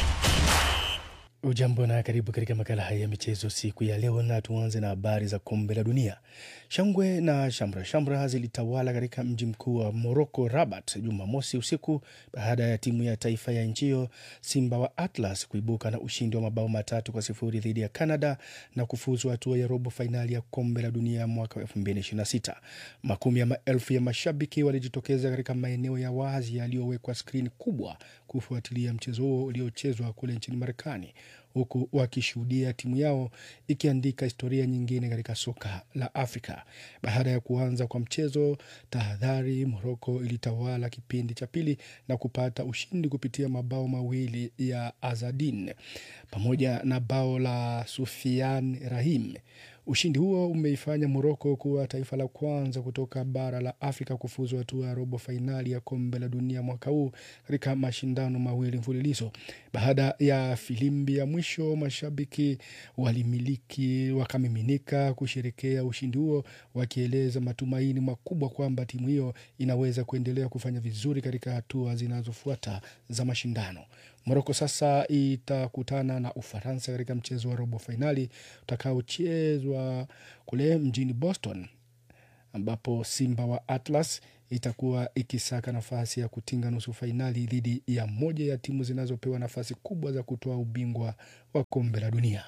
Ujambo na karibu katika makala haya ya michezo siku ya leo, na tuanze na habari za kombe la dunia. Shangwe na shamra shamra zilitawala katika mji mkuu wa Moroko, Rabat, Jumamosi usiku baada ya timu ya taifa ya nchi hiyo Simba wa Atlas kuibuka na ushindi wa mabao matatu kwa sifuri dhidi ya Canada na kufuzu hatua ya robo fainali ya kombe la dunia mwaka wa 2026. Makumi ya maelfu ya mashabiki walijitokeza katika maeneo ya wazi yaliyowekwa skrini kubwa kufuatilia mchezo huo uliochezwa kule nchini Marekani huku wakishuhudia timu yao ikiandika historia nyingine katika soka la Afrika. Baada ya kuanza kwa mchezo, tahadhari, Moroko ilitawala kipindi cha pili na kupata ushindi kupitia mabao mawili ya Azadin pamoja na bao la Sufian Rahim. Ushindi huo umeifanya Moroko kuwa taifa la kwanza kutoka bara la Afrika kufuzu hatua ya robo fainali ya kombe la dunia mwaka huu katika mashindano mawili mfululizo. Baada ya filimbi ya mwisho, mashabiki walimiliki wakamiminika kusherekea ushindi huo, wakieleza matumaini makubwa kwamba timu hiyo inaweza kuendelea kufanya vizuri katika hatua zinazofuata za mashindano. Moroko sasa itakutana na Ufaransa katika mchezo wa robo fainali utakaochezwa kule mjini Boston, ambapo Simba wa Atlas itakuwa ikisaka nafasi ya kutinga nusu fainali dhidi ya moja ya timu zinazopewa nafasi kubwa za kutoa ubingwa wa kombe la dunia.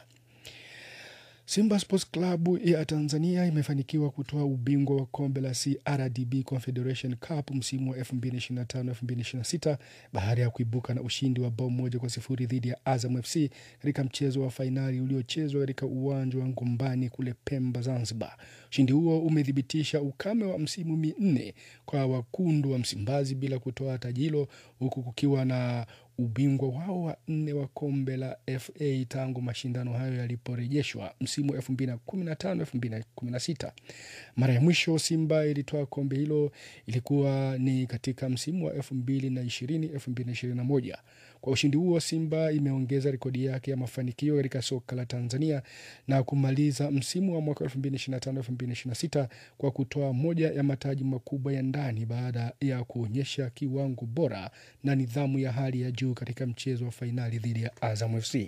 Simba Sports Club ya Tanzania imefanikiwa kutoa ubingwa wa kombe la CRDB Confederation Cup msimu wa 2025-2026 baada ya kuibuka na ushindi wa bao moja kwa sifuri dhidi ya Azam FC katika mchezo wa fainali uliochezwa katika uwanja wa Ngombani kule Pemba, Zanzibar. Ushindi huo umethibitisha ukame wa msimu minne kwa wakundu wa Msimbazi bila kutoa taji hilo huku kukiwa na ubingwa wao wa nne wa kombe la FA tangu mashindano hayo yaliporejeshwa msimu 2015 2016. Mara ya mwisho Simba ilitoa kombe hilo ilikuwa ni katika msimu wa 2020 2021. Kwa ushindi huo, Simba imeongeza rekodi yake ya mafanikio katika soka la Tanzania na kumaliza msimu wa mwaka 2025 2026 kwa kutoa moja ya mataji makubwa ya ndani baada ya kuonyesha kiwango bora na nidhamu ya hali ya juu katika mchezo wa fainali dhidi ya Azam FC.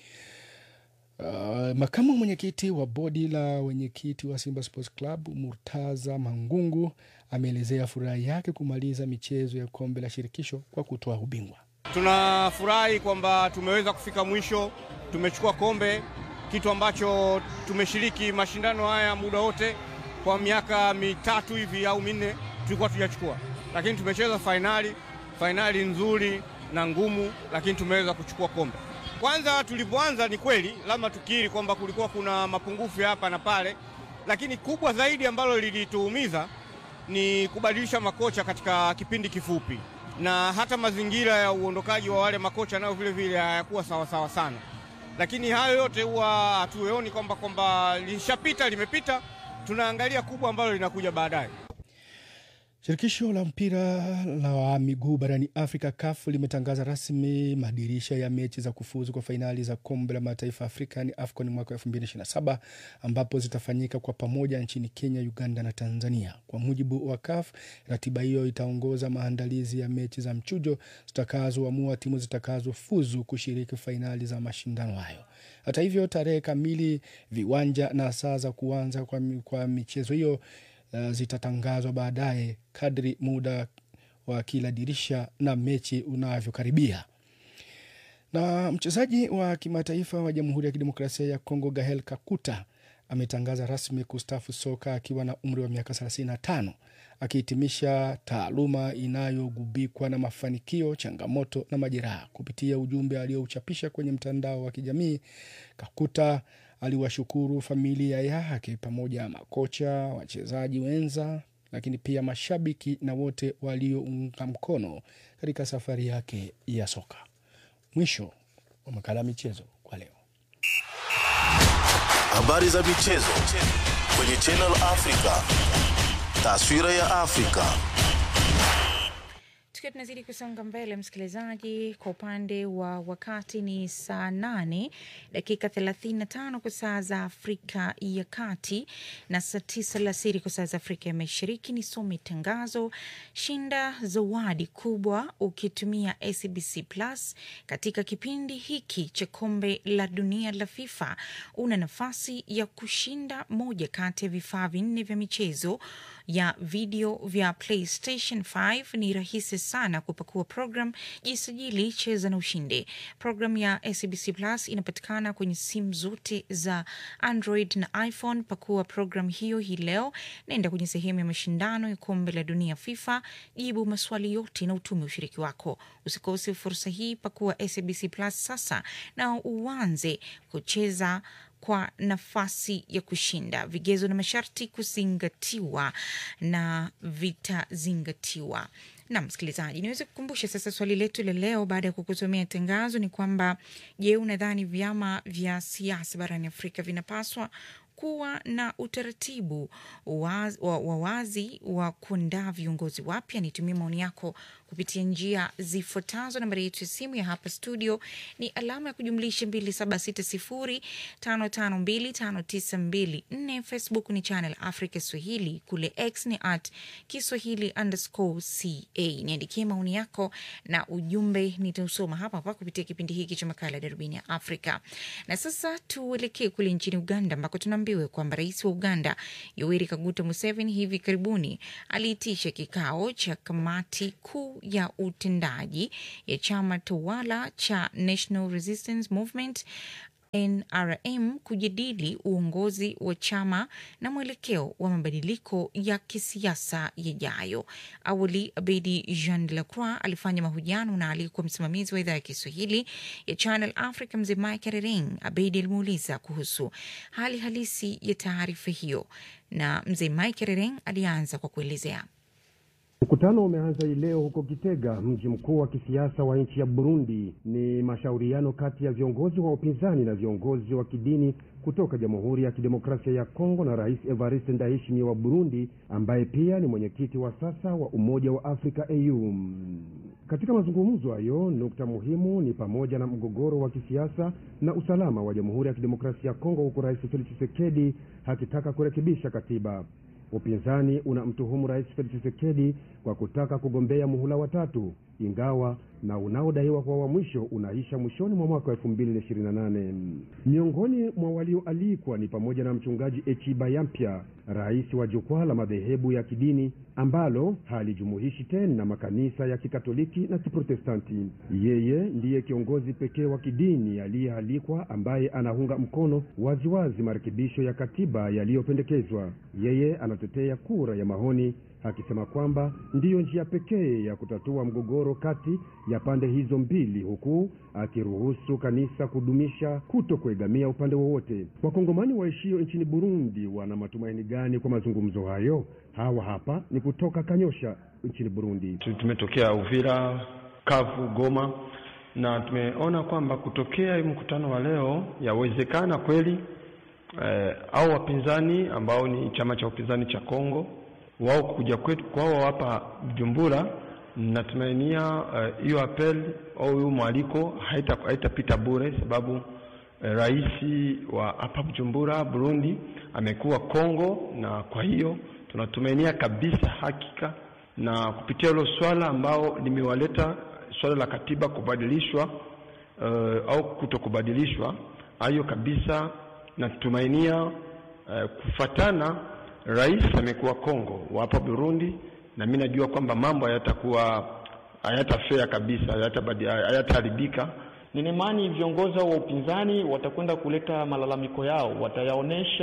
Uh, makamu mwenyekiti wa bodi la wenyekiti wa Simba Sports Club Murtaza Mangungu ameelezea furaha yake kumaliza michezo ya kombe la shirikisho kwa kutoa ubingwa. Tunafurahi kwamba tumeweza kufika mwisho, tumechukua kombe, kitu ambacho tumeshiriki mashindano haya muda wote kwa miaka mitatu hivi au minne tulikuwa tujachukua, lakini tumecheza fainali, fainali nzuri na ngumu, lakini tumeweza kuchukua kombe. Kwanza tulipoanza, ni kweli lazima tukiri kwamba kulikuwa kuna mapungufu hapa na pale, lakini kubwa zaidi ambalo lilituumiza ni kubadilisha makocha katika kipindi kifupi, na hata mazingira ya uondokaji wa wale makocha nayo vile vile hayakuwa sawasawa sana, lakini hayo yote huwa hatuoni kwamba kwamba lishapita, limepita. Tunaangalia kubwa ambalo linakuja baadaye. Shirikisho la mpira la miguu barani Afrika CAF limetangaza rasmi madirisha ya mechi za kufuzu kwa fainali za kombe la mataifa Afrika ni AFCON mwaka 2027 ambapo zitafanyika kwa pamoja nchini Kenya, Uganda na Tanzania. Kwa mujibu wa CAF, ratiba hiyo itaongoza maandalizi ya mechi za mchujo zitakazoamua timu zitakazofuzu kushiriki fainali za mashindano hayo. Hata hivyo, tarehe kamili, viwanja na saa za kuanza kwa, kwa michezo hiyo Uh, zitatangazwa baadaye kadri muda wa kila dirisha na mechi unavyokaribia. Na mchezaji wa kimataifa wa Jamhuri ya Kidemokrasia ya Kongo Gahel Kakuta ametangaza rasmi kustaafu soka akiwa na umri wa miaka 35 akihitimisha taaluma inayogubikwa na mafanikio, changamoto na majeraha. Kupitia ujumbe aliyouchapisha kwenye mtandao wa kijamii, Kakuta aliwashukuru familia yake pamoja na makocha, wachezaji wenza, lakini pia mashabiki na wote waliounga mkono katika safari yake ya soka. Mwisho wa makala ya michezo kwa leo. Habari za michezo kwenye Channel Africa. Taswira ya Afrika. tukiwa tunazidi kusonga mbele msikilizaji kwa upande wa wakati ni saa nane dakika 35 kwa saa za afrika ya kati na saa tisa alasiri kwa saa za afrika ya mashariki nisome tangazo shinda zawadi kubwa ukitumia acbc plus katika kipindi hiki cha kombe la dunia la fifa una nafasi ya kushinda moja kati ya vifaa vinne vya michezo ya video vya playstation 5 ni rahisi sana kupakua program jisajili cheza na ushinde program ya acbc plus inapatikana kwenye simu zote za android na iphone pakua program hiyo hii leo naenda kwenye sehemu ya mashindano ya kombe la dunia fifa jibu maswali yote na utume ushiriki wako usikose fursa hii pakua acbc plus sasa na uanze kucheza kwa nafasi ya kushinda. Vigezo na masharti kuzingatiwa na vitazingatiwa. Na msikilizaji, niweze kukumbusha sasa swali letu la leo baada ya kukusomea tangazo ni kwamba, je, unadhani vyama vya siasa barani Afrika vinapaswa kuwa na utaratibu wa wa wazi wa kuandaa viongozi wapya. Nitumie maoni yako kupitia njia zifuatazo. Nambari yetu ya simu ya hapa studio ni alama ya kujumlisha 276055259254. Facebook ni Channel Africa Swahili, kule X ni at Kiswahili underscore ca. Niandikie maoni yako na ujumbe, nitausoma hapa hapa kupitia kipindi hiki cha makala ya Darubini ya Afrika. Na sasa tuelekee kule nchini Uganda ambako tunaambiwa kwamba rais wa Uganda Yoweri Kaguta Museveni hivi karibuni aliitisha kikao cha kamati kuu ya utendaji ya chama tawala cha National Resistance Movement NRM kujadili uongozi wa chama na mwelekeo wa mabadiliko ya kisiasa yajayo. Awali, Abedi Jean de la Croix alifanya mahojiano na aliyekuwa msimamizi wa idhaa ya Kiswahili ya Channel Africa, mzee Mike Rering. Abedi alimuuliza kuhusu hali halisi ya taarifa hiyo, na mzee Mike Rering alianza kwa kuelezea. Mkutano umeanza hii leo huko Gitega, mji mkuu wa kisiasa wa nchi ya Burundi. Ni mashauriano kati ya viongozi wa upinzani na viongozi wa kidini kutoka Jamhuri ya Kidemokrasia ya Kongo na Rais Evariste Ndayishimiye wa Burundi, ambaye pia ni mwenyekiti wa sasa wa Umoja wa Afrika AU. Katika mazungumzo hayo, nukta muhimu ni pamoja na mgogoro wa kisiasa na usalama wa Jamhuri ya Kidemokrasia ya Kongo, huku Rais Felix Tshisekedi akitaka kurekebisha katiba. Upinzani unamtuhumu Rais Felix Tshisekedi kwa kutaka kugombea muhula wa tatu, ingawa na unaodaiwa kwa wa mwisho unaisha mwishoni mwa mwaka wa 2028. Miongoni mwa walioalikwa ni pamoja na mchungaji Echiba Yampya, rais wa jukwaa la madhehebu ya kidini ambalo halijumuishi tena makanisa ya Kikatoliki na Kiprotestanti. Yeye ndiye kiongozi pekee wa kidini aliyealikwa ambaye anaunga mkono waziwazi marekebisho ya katiba yaliyopendekezwa. Yeye anatetea kura ya maoni akisema kwamba ndiyo njia pekee ya kutatua mgogoro kati ya pande hizo mbili, huku akiruhusu kanisa kudumisha kuto kuegamia upande wowote. Wakongomani waishio nchini Burundi wana matumaini gani kwa mazungumzo hayo? Hawa hapa ni kutoka Kanyosha nchini Burundi. Tumetokea Uvira, Kavu, Goma na tumeona kwamba kutokea mkutano wa leo yawezekana kweli eh, au wapinzani ambao ni chama cha upinzani cha Kongo wao kuja kwetu kwao hapa Bujumbura, natumainia hiyo uh, apel au hiyo mwaliko haitapita haita bure, sababu uh, rais wa hapa Bujumbura Burundi amekuwa Kongo, na kwa hiyo tunatumainia kabisa hakika, na kupitia hilo swala ambao limewaleta swala la katiba kubadilishwa uh, au kutokubadilishwa, hayo kabisa natumainia uh, kufatana rais amekuwa Kongo wa hapa Burundi, na mimi najua kwamba mambo hayatakuwa hayatafea kabisa, hayataharibika. Nina imani viongozi wa upinzani watakwenda kuleta malalamiko yao, watayaonesha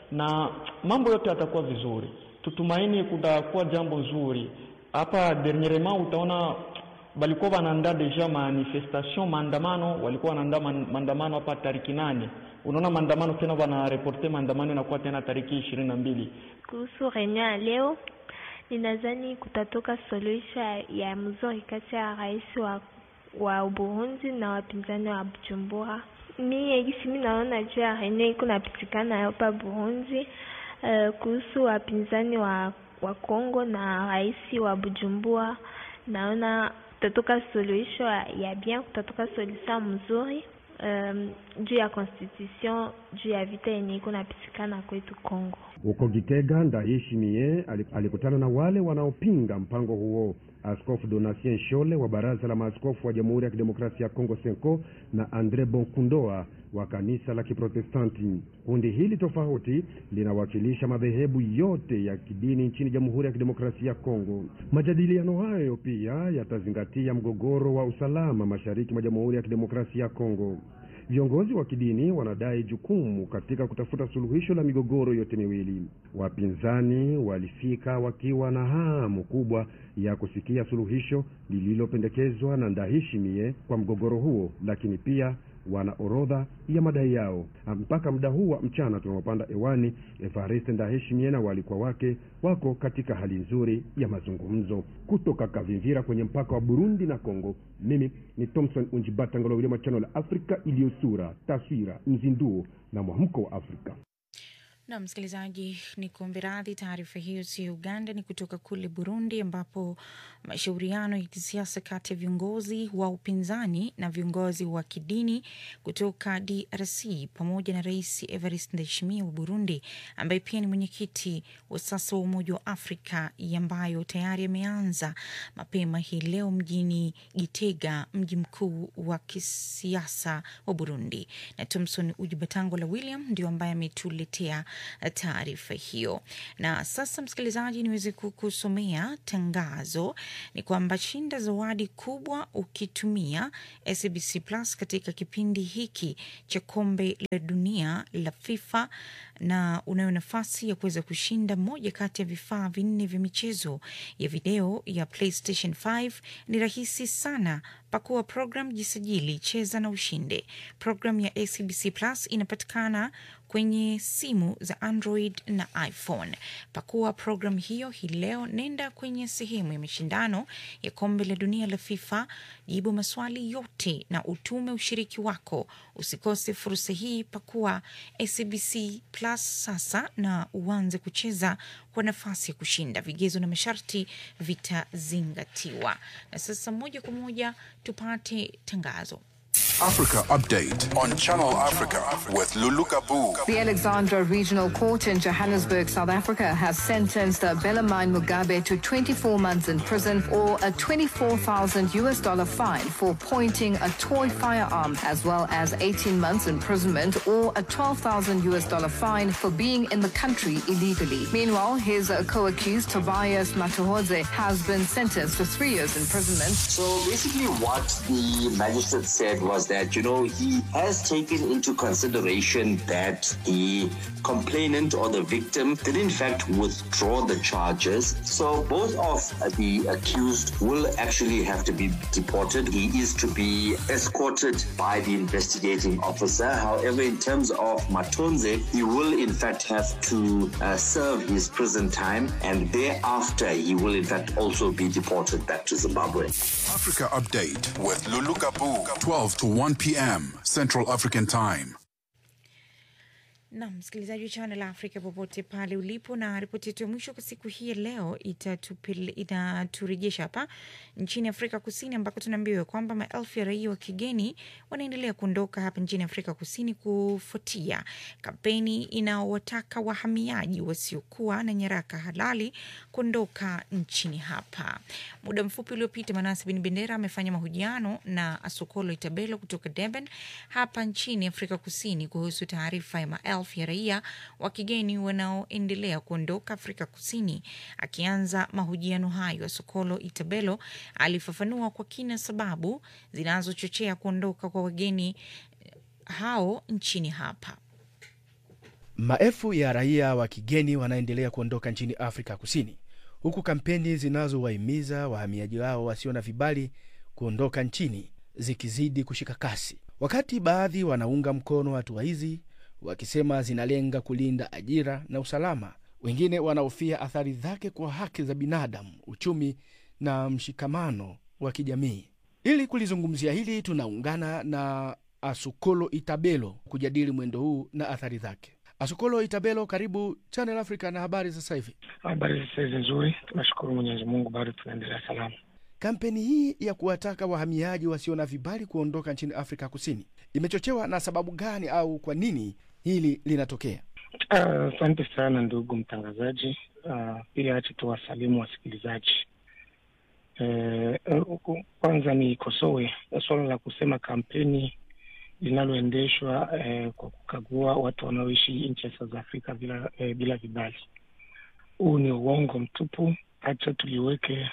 na mambo yote yatakuwa vizuri. Tutumaini kutakuwa jambo nzuri hapa. Dernierement utaona balikuwa wanaandaa deja manifestation maandamano, walikuwa wanaandaa man- maandamano hapa tariki nane. Unaona maandamano tena wanareporte maandamano inakuwa tena tariki ishirini na mbili. Kuhusu reunion ya leo, ninadhani kutatoka suluhisho ya mzuri kati ya rais wa, wa Burundi na wapinzani wa Bujumbura. Mi gisi mi naona juu ya reunion iko napitikana hapa Burundi, uh, kuhusu wapinzani wa, wa Kongo na rais wa Bujumbura, naona kutatoka suluhisho ya bien, kutatoka solution mzuri um, juu ya constitution juu ya vita yenye iko napitikana kwetu Kongo. Huko Gitega, Ndayishimiye ali- alikutana na wale wanaopinga mpango huo. Askofu Donatien Shole wa Baraza la Maaskofu wa Jamhuri ya Kidemokrasia ya Kongo Senko na Andre Bonkundoa wa kanisa la Kiprotestanti. Kundi hili tofauti linawakilisha madhehebu yote ya kidini nchini Jamhuri ya Kidemokrasia ya Kongo. Majadiliano hayo pia yatazingatia mgogoro wa usalama mashariki mwa Jamhuri ya Kidemokrasia ya Kongo. Viongozi wa kidini wanadai jukumu katika kutafuta suluhisho la migogoro yote miwili. Wapinzani walifika wakiwa na hamu kubwa ya kusikia suluhisho lililopendekezwa na Ndayishimiye kwa mgogoro huo, lakini pia wana orodha ya madai yao. Mpaka muda huu wa mchana tunaopanda hewani, Evariste Ndayishimiye na walikuwa wake wako katika hali nzuri ya mazungumzo. Kutoka Kavimvira kwenye mpaka wa Burundi na Kongo, mimi ni Thomson Unjibata Ngolowile machano la Afrika iliyo sura, taswira, mzinduo na mwamko wa Afrika. Na msikilizaji, ni kuombe radhi, taarifa hiyo sio Uganda, ni kutoka kule Burundi, ambapo mashauriano ya kisiasa kati ya viongozi wa upinzani na viongozi wa kidini kutoka DRC pamoja na Rais Evariste Ndayishimiye wa Burundi, ambaye pia ni mwenyekiti wa sasa wa Umoja wa Afrika, ambayo tayari yameanza mapema hii leo mjini Gitega, mji mkuu wa kisiasa wa Burundi. Na Thomson Ujibatangola William ndio ambaye ametuletea taarifa hiyo. Na sasa, msikilizaji, niweze kukusomea tangazo. Ni kwamba shinda zawadi kubwa ukitumia SABC Plus katika kipindi hiki cha kombe la dunia la FIFA, na unayo nafasi ya kuweza kushinda moja kati ya vifaa vinne vya michezo ya video ya PlayStation 5. Ni rahisi sana. Pakua program, jisajili, cheza na ushinde. Program ya SABC Plus inapatikana kwenye simu za Android na iPhone. Pakua program hiyo hii leo, nenda kwenye sehemu ya mashindano ya kombe la dunia la FIFA, jibu maswali yote na utume ushiriki wako. Usikose fursa hii, pakua SABC Plus sasa na uanze kucheza kwa nafasi ya kushinda. Vigezo na masharti vitazingatiwa. Na sasa moja kwa moja tupate tangazo. Africa Update on Channel Africa with Lulu Kabu. The Alexandra Regional Court in Johannesburg, South Africa, has sentenced Belamine Mugabe to 24 months in prison or a 24,000 US dollar fine for pointing a toy firearm, as well as 18 months imprisonment or a 12,000 US dollar fine for being in the country illegally. Meanwhile, his uh, co-accused Tobias Matuhodze has been sentenced to three years imprisonment. So basically, what the magistrate said was that, you know, he has taken into consideration that the complainant or the victim did in fact withdraw the charges. So both of the accused will actually have to be deported. He is to be escorted by the investigating officer. However, in terms of Matonze, he will in fact have to uh, serve his prison time and thereafter he will in fact also be deported back to Zimbabwe. Africa Update with Lulu Kabu, 12 to 1 p.m. Central African Time. na msikilizaji wa Channel Africa popote pale ulipo, na ripoti yetu ya mwisho kwa siku hii ya leo itatupele- itaturejesha hapa nchini Afrika Kusini, ambako tunaambiwa kwamba maelfu ya raia wa kigeni wanaendelea kuondoka hapa nchini Afrika Kusini kufuatia kampeni inaowataka wahamiaji wasiokuwa na nyaraka halali kuondoka nchini hapa. Muda mfupi uliopita, Manase Bin Bendera amefanya mahojiano na Asokolo Itabelo kutoka Durban hapa nchini Afrika Kusini kuhusu taarifa ya maelfu ya raia wa kigeni wanaoendelea kuondoka Afrika Kusini. Akianza mahojiano hayo, Asokolo Itabelo alifafanua kwa kina sababu zinazochochea kuondoka kwa wageni hao nchini hapa. Maelfu ya raia wa kigeni wanaendelea kuondoka nchini Afrika Kusini, huku kampeni zinazowahimiza wahamiaji wao wasio na vibali kuondoka nchini zikizidi kushika kasi, wakati baadhi wanaunga mkono hatua hizi wakisema zinalenga kulinda ajira na usalama. Wengine wanahofia athari zake kwa haki za binadamu, uchumi na mshikamano wa kijamii. Ili kulizungumzia hili, tunaungana na Asukolo Itabelo kujadili mwendo huu na athari zake. Asukolo Itabelo, karibu Channel Africa na habari sasa hivi. Habari sasa hizi nzuri, tunashukuru Mwenyezi Mungu, bado tunaendelea salama. Kampeni hii ya kuwataka wahamiaji wasio na vibali kuondoka nchini Afrika Kusini imechochewa na sababu gani, au kwa nini hili linatokea? Asante uh, sana ndugu mtangazaji. Uh, pia acha tuwasalimu wasikilizaji. Uh, kwanza nikosoe suala la kusema kampeni linaloendeshwa uh, kwa kukagua watu wanaoishi nchi ya South Africa bila, uh, bila vibali. Huu ni uongo mtupu. Hacha tuliweke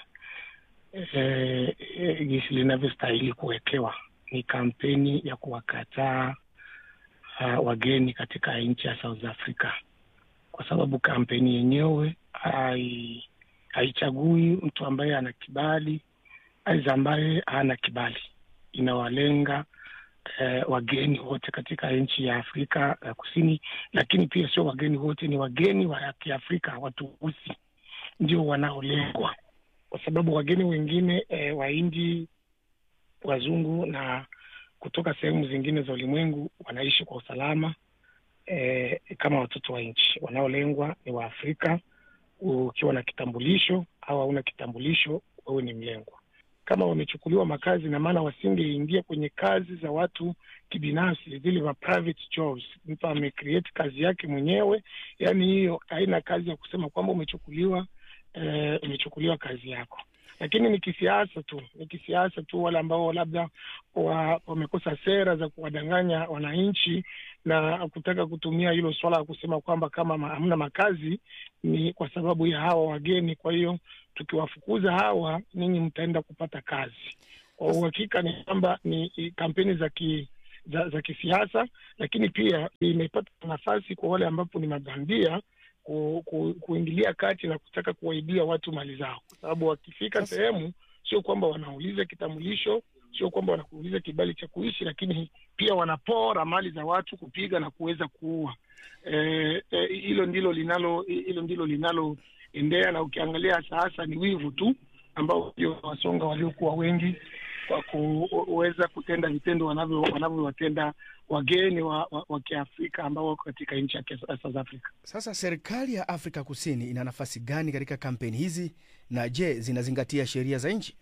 jinsi uh, linavyostahili kuwekewa. Ni kampeni ya kuwakataa uh, wageni katika nchi ya South Africa, kwa sababu kampeni yenyewe hai haichagui mtu ambaye ana kibali aiza ambaye hana kibali. Inawalenga eh, wageni wote katika nchi ya Afrika ya Kusini, lakini pia sio wageni wote, ni wageni wa Kiafrika, watu weusi ndio wanaolengwa, kwa sababu wageni wengine eh, Wahindi, wazungu na kutoka sehemu zingine za ulimwengu wanaishi kwa usalama eh, kama watoto wa nchi. Wanaolengwa ni Waafrika. Ukiwa na kitambulisho au hauna kitambulisho, wewe ni mlengwa. Kama wamechukuliwa makazi, na maana wasingeingia kwenye kazi za watu kibinafsi, zile ma private jobs. Mtu amecreate kazi yake mwenyewe, yani hiyo haina kazi ya kusema kwamba umechukuliwa eh, umechukuliwa kazi yako lakini ni kisiasa tu, ni kisiasa tu. Wale ambao labda wa, wamekosa sera za kuwadanganya wananchi na kutaka kutumia hilo swala la kusema kwamba kama hamna makazi ni kwa sababu ya hawa wageni, kwa hiyo tukiwafukuza hawa ninyi mtaenda kupata kazi. Kwa uhakika ni kwamba ni kampeni za ki za, za kisiasa, lakini pia imepata nafasi kwa wale ambapo ni mabandia ku, ku, kuingilia kati na kutaka kuwaibia watu mali zao, kwa sababu wakifika sehemu sio kwamba wanauliza kitambulisho, sio kwamba wanakuuliza kibali cha kuishi, lakini pia wanapora mali za watu, kupiga na kuweza kuua. Hilo e, e, ndilo linalo hilo ndilo linaloendea, na ukiangalia sasa ni wivu tu ambao ndio wasonga waliokuwa wengi kwa kuweza kutenda vitendo wanavyo wanavyowatenda wageni wa, wa, wa Kiafrika ambao wako katika nchi ya South Africa. Sasa serikali ya Afrika Kusini ina nafasi gani katika kampeni hizi, na je, zinazingatia sheria za nchi?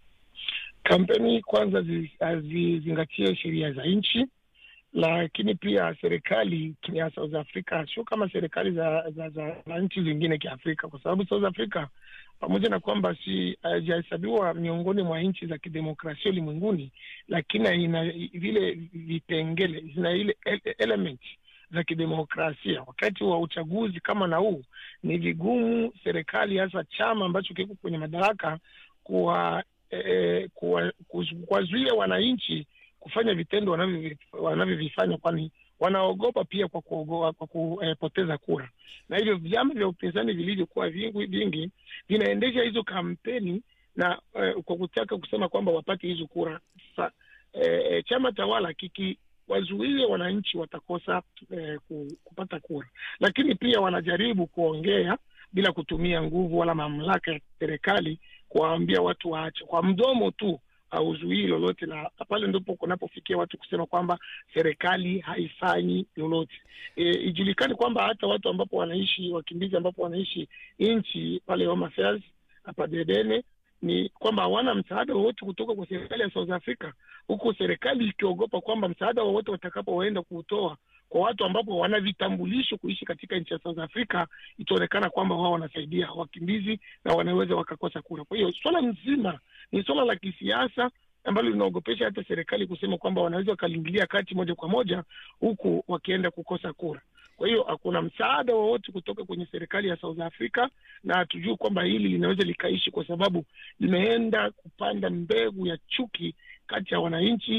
Kampeni kwanza hazizingatie sheria za nchi, lakini pia serikali ya South Africa sio kama serikali za, za, za, za nchi zingine Kiafrika, kwa sababu South Africa pamoja na kwamba si haijahesabiwa miongoni mwa nchi za kidemokrasia ulimwenguni, lakini ina vile vipengele, zina ile element za kidemokrasia. Wakati wa uchaguzi kama na huu, ni vigumu serikali, hasa chama ambacho kiko kwenye madaraka, kuwa eh, kuwazuia wananchi kufanya vitendo wanavyovifanya, kwani wanaogopa pia kwa kuogopa, kwa kupoteza kura, na hivyo vyama vya upinzani vilivyokuwa vingi vingi vinaendesha hizo kampeni na eh, kwa kutaka kusema kwamba wapate hizo kura. Sa, eh, chama tawala kikiwazuia wananchi watakosa eh, kupata kura, lakini pia wanajaribu kuongea bila kutumia nguvu wala mamlaka ya serikali kuwaambia watu waache kwa mdomo tu hauzuii lolote, na pale ndipo kunapofikia watu kusema kwamba serikali haifanyi lolote. E, ijulikani kwamba hata watu ambapo wanaishi wakimbizi ambapo wanaishi nchi pale Home Affairs hapa Dedene ni kwamba hawana msaada wowote kutoka kwa serikali ya South Africa, huku serikali ikiogopa kwamba msaada wowote watakapoenda kuutoa kwa watu ambapo wana vitambulisho kuishi katika nchi ya South Africa, itaonekana kwamba wao wanasaidia wakimbizi na wanaweza wakakosa kura. Kwa hiyo swala mzima ni swala la kisiasa ambalo linaogopesha hata serikali kusema kwamba wanaweza wakaliingilia kati moja kwa moja, huku wakienda kukosa kura. Kwa hiyo hakuna msaada wowote kutoka kwenye serikali ya South Africa, na hatujui kwamba hili linaweza likaishi, kwa sababu limeenda kupanda mbegu ya chuki kati ya wananchi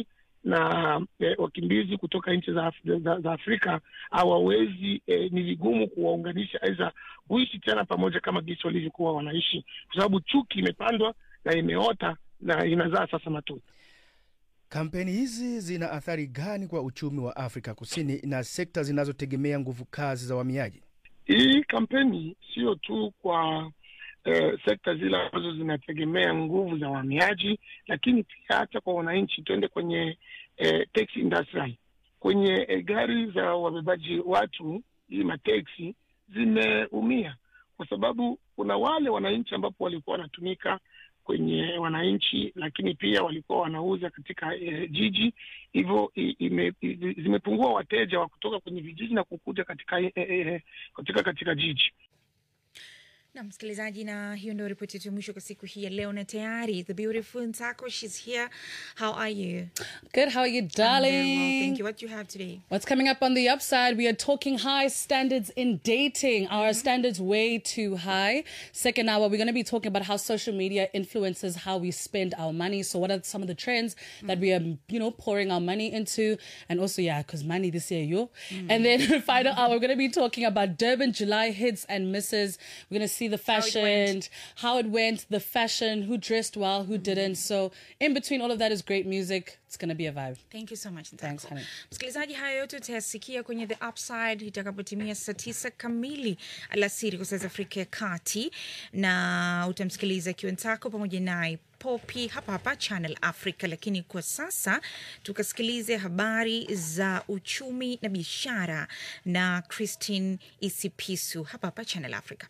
na eh, wakimbizi kutoka nchi za, Af- za, za Afrika hawawezi eh, ni vigumu kuwaunganisha aidha kuishi tena pamoja kama jinsi walivyokuwa wanaishi, kwa sababu chuki imepandwa na imeota na inazaa sasa matunda. Kampeni hizi zina athari gani kwa uchumi wa Afrika Kusini na sekta zinazotegemea nguvu kazi za wahamiaji? Hii kampeni sio tu kwa eh, sekta zile ambazo zinategemea nguvu za wahamiaji, lakini pia hata kwa wananchi. Tuende kwenye eh, taxi industry, kwenye eh, gari za wabebaji watu, hii mateksi zimeumia kwa sababu kuna wale wananchi ambapo walikuwa wanatumika kwenye wananchi, lakini pia walikuwa wanauza katika eh, jiji, hivyo i- ime- i- zimepungua wateja wa kutoka kwenye vijiji na kukuja katika, eh, eh, katika katika jiji. na msikilizaji, na hiyo ndio ripoti yetu ya mwisho kwa siku hii ya leo, na tayari the beautiful Ntako, she's here. How are you? Good. How are you, I'm very well, darling? thank you. What do you have today? What's coming up on the upside? We are talking high standards in dating. Are our standards way too high? Second hour, we're going to be talking about how social media influences how we spend our money. So, what are some of the trends that we are, you know, pouring our money into? And also, yeah, because money this year, yo. And then final hour, we're going to be talking about Durban July hits and misses. We're going to see the fashion, how it went, the fashion, who dressed well, who didn't. So, in between all of that is great music. It's going to be a vibe. Thank you so much. Ntako. Thanks, honey. Msikilizaji, haya yote utayasikia kwenye The Upside itakapotimia saa tisa kamili alasiri kwa saa za Afrika ya Kati, na utamsikiliza Kiwentako pamoja naye Popi hapa hapa Channel Africa. Lakini kwa sasa tukasikilize habari za uchumi na biashara na Christine Isipisu hapa hapa Channel Africa.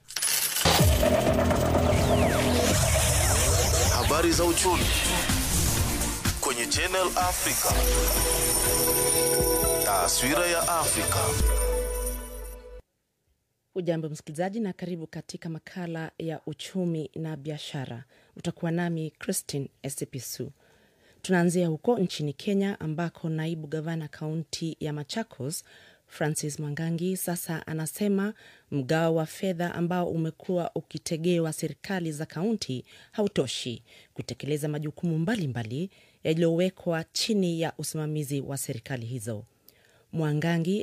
Habari za uchumi kwenye Channel Africa. Taswira ya Afrika. Ujambo msikilizaji, na karibu katika makala ya uchumi na biashara. Utakuwa nami Christine Esipisu. Tunaanzia huko nchini Kenya ambako naibu gavana kaunti ya Machakos Francis Mwangangi sasa anasema mgao wa fedha ambao umekuwa ukitegewa serikali za kaunti hautoshi kutekeleza majukumu mbalimbali yaliyowekwa chini ya usimamizi wa serikali hizo. Mwangangi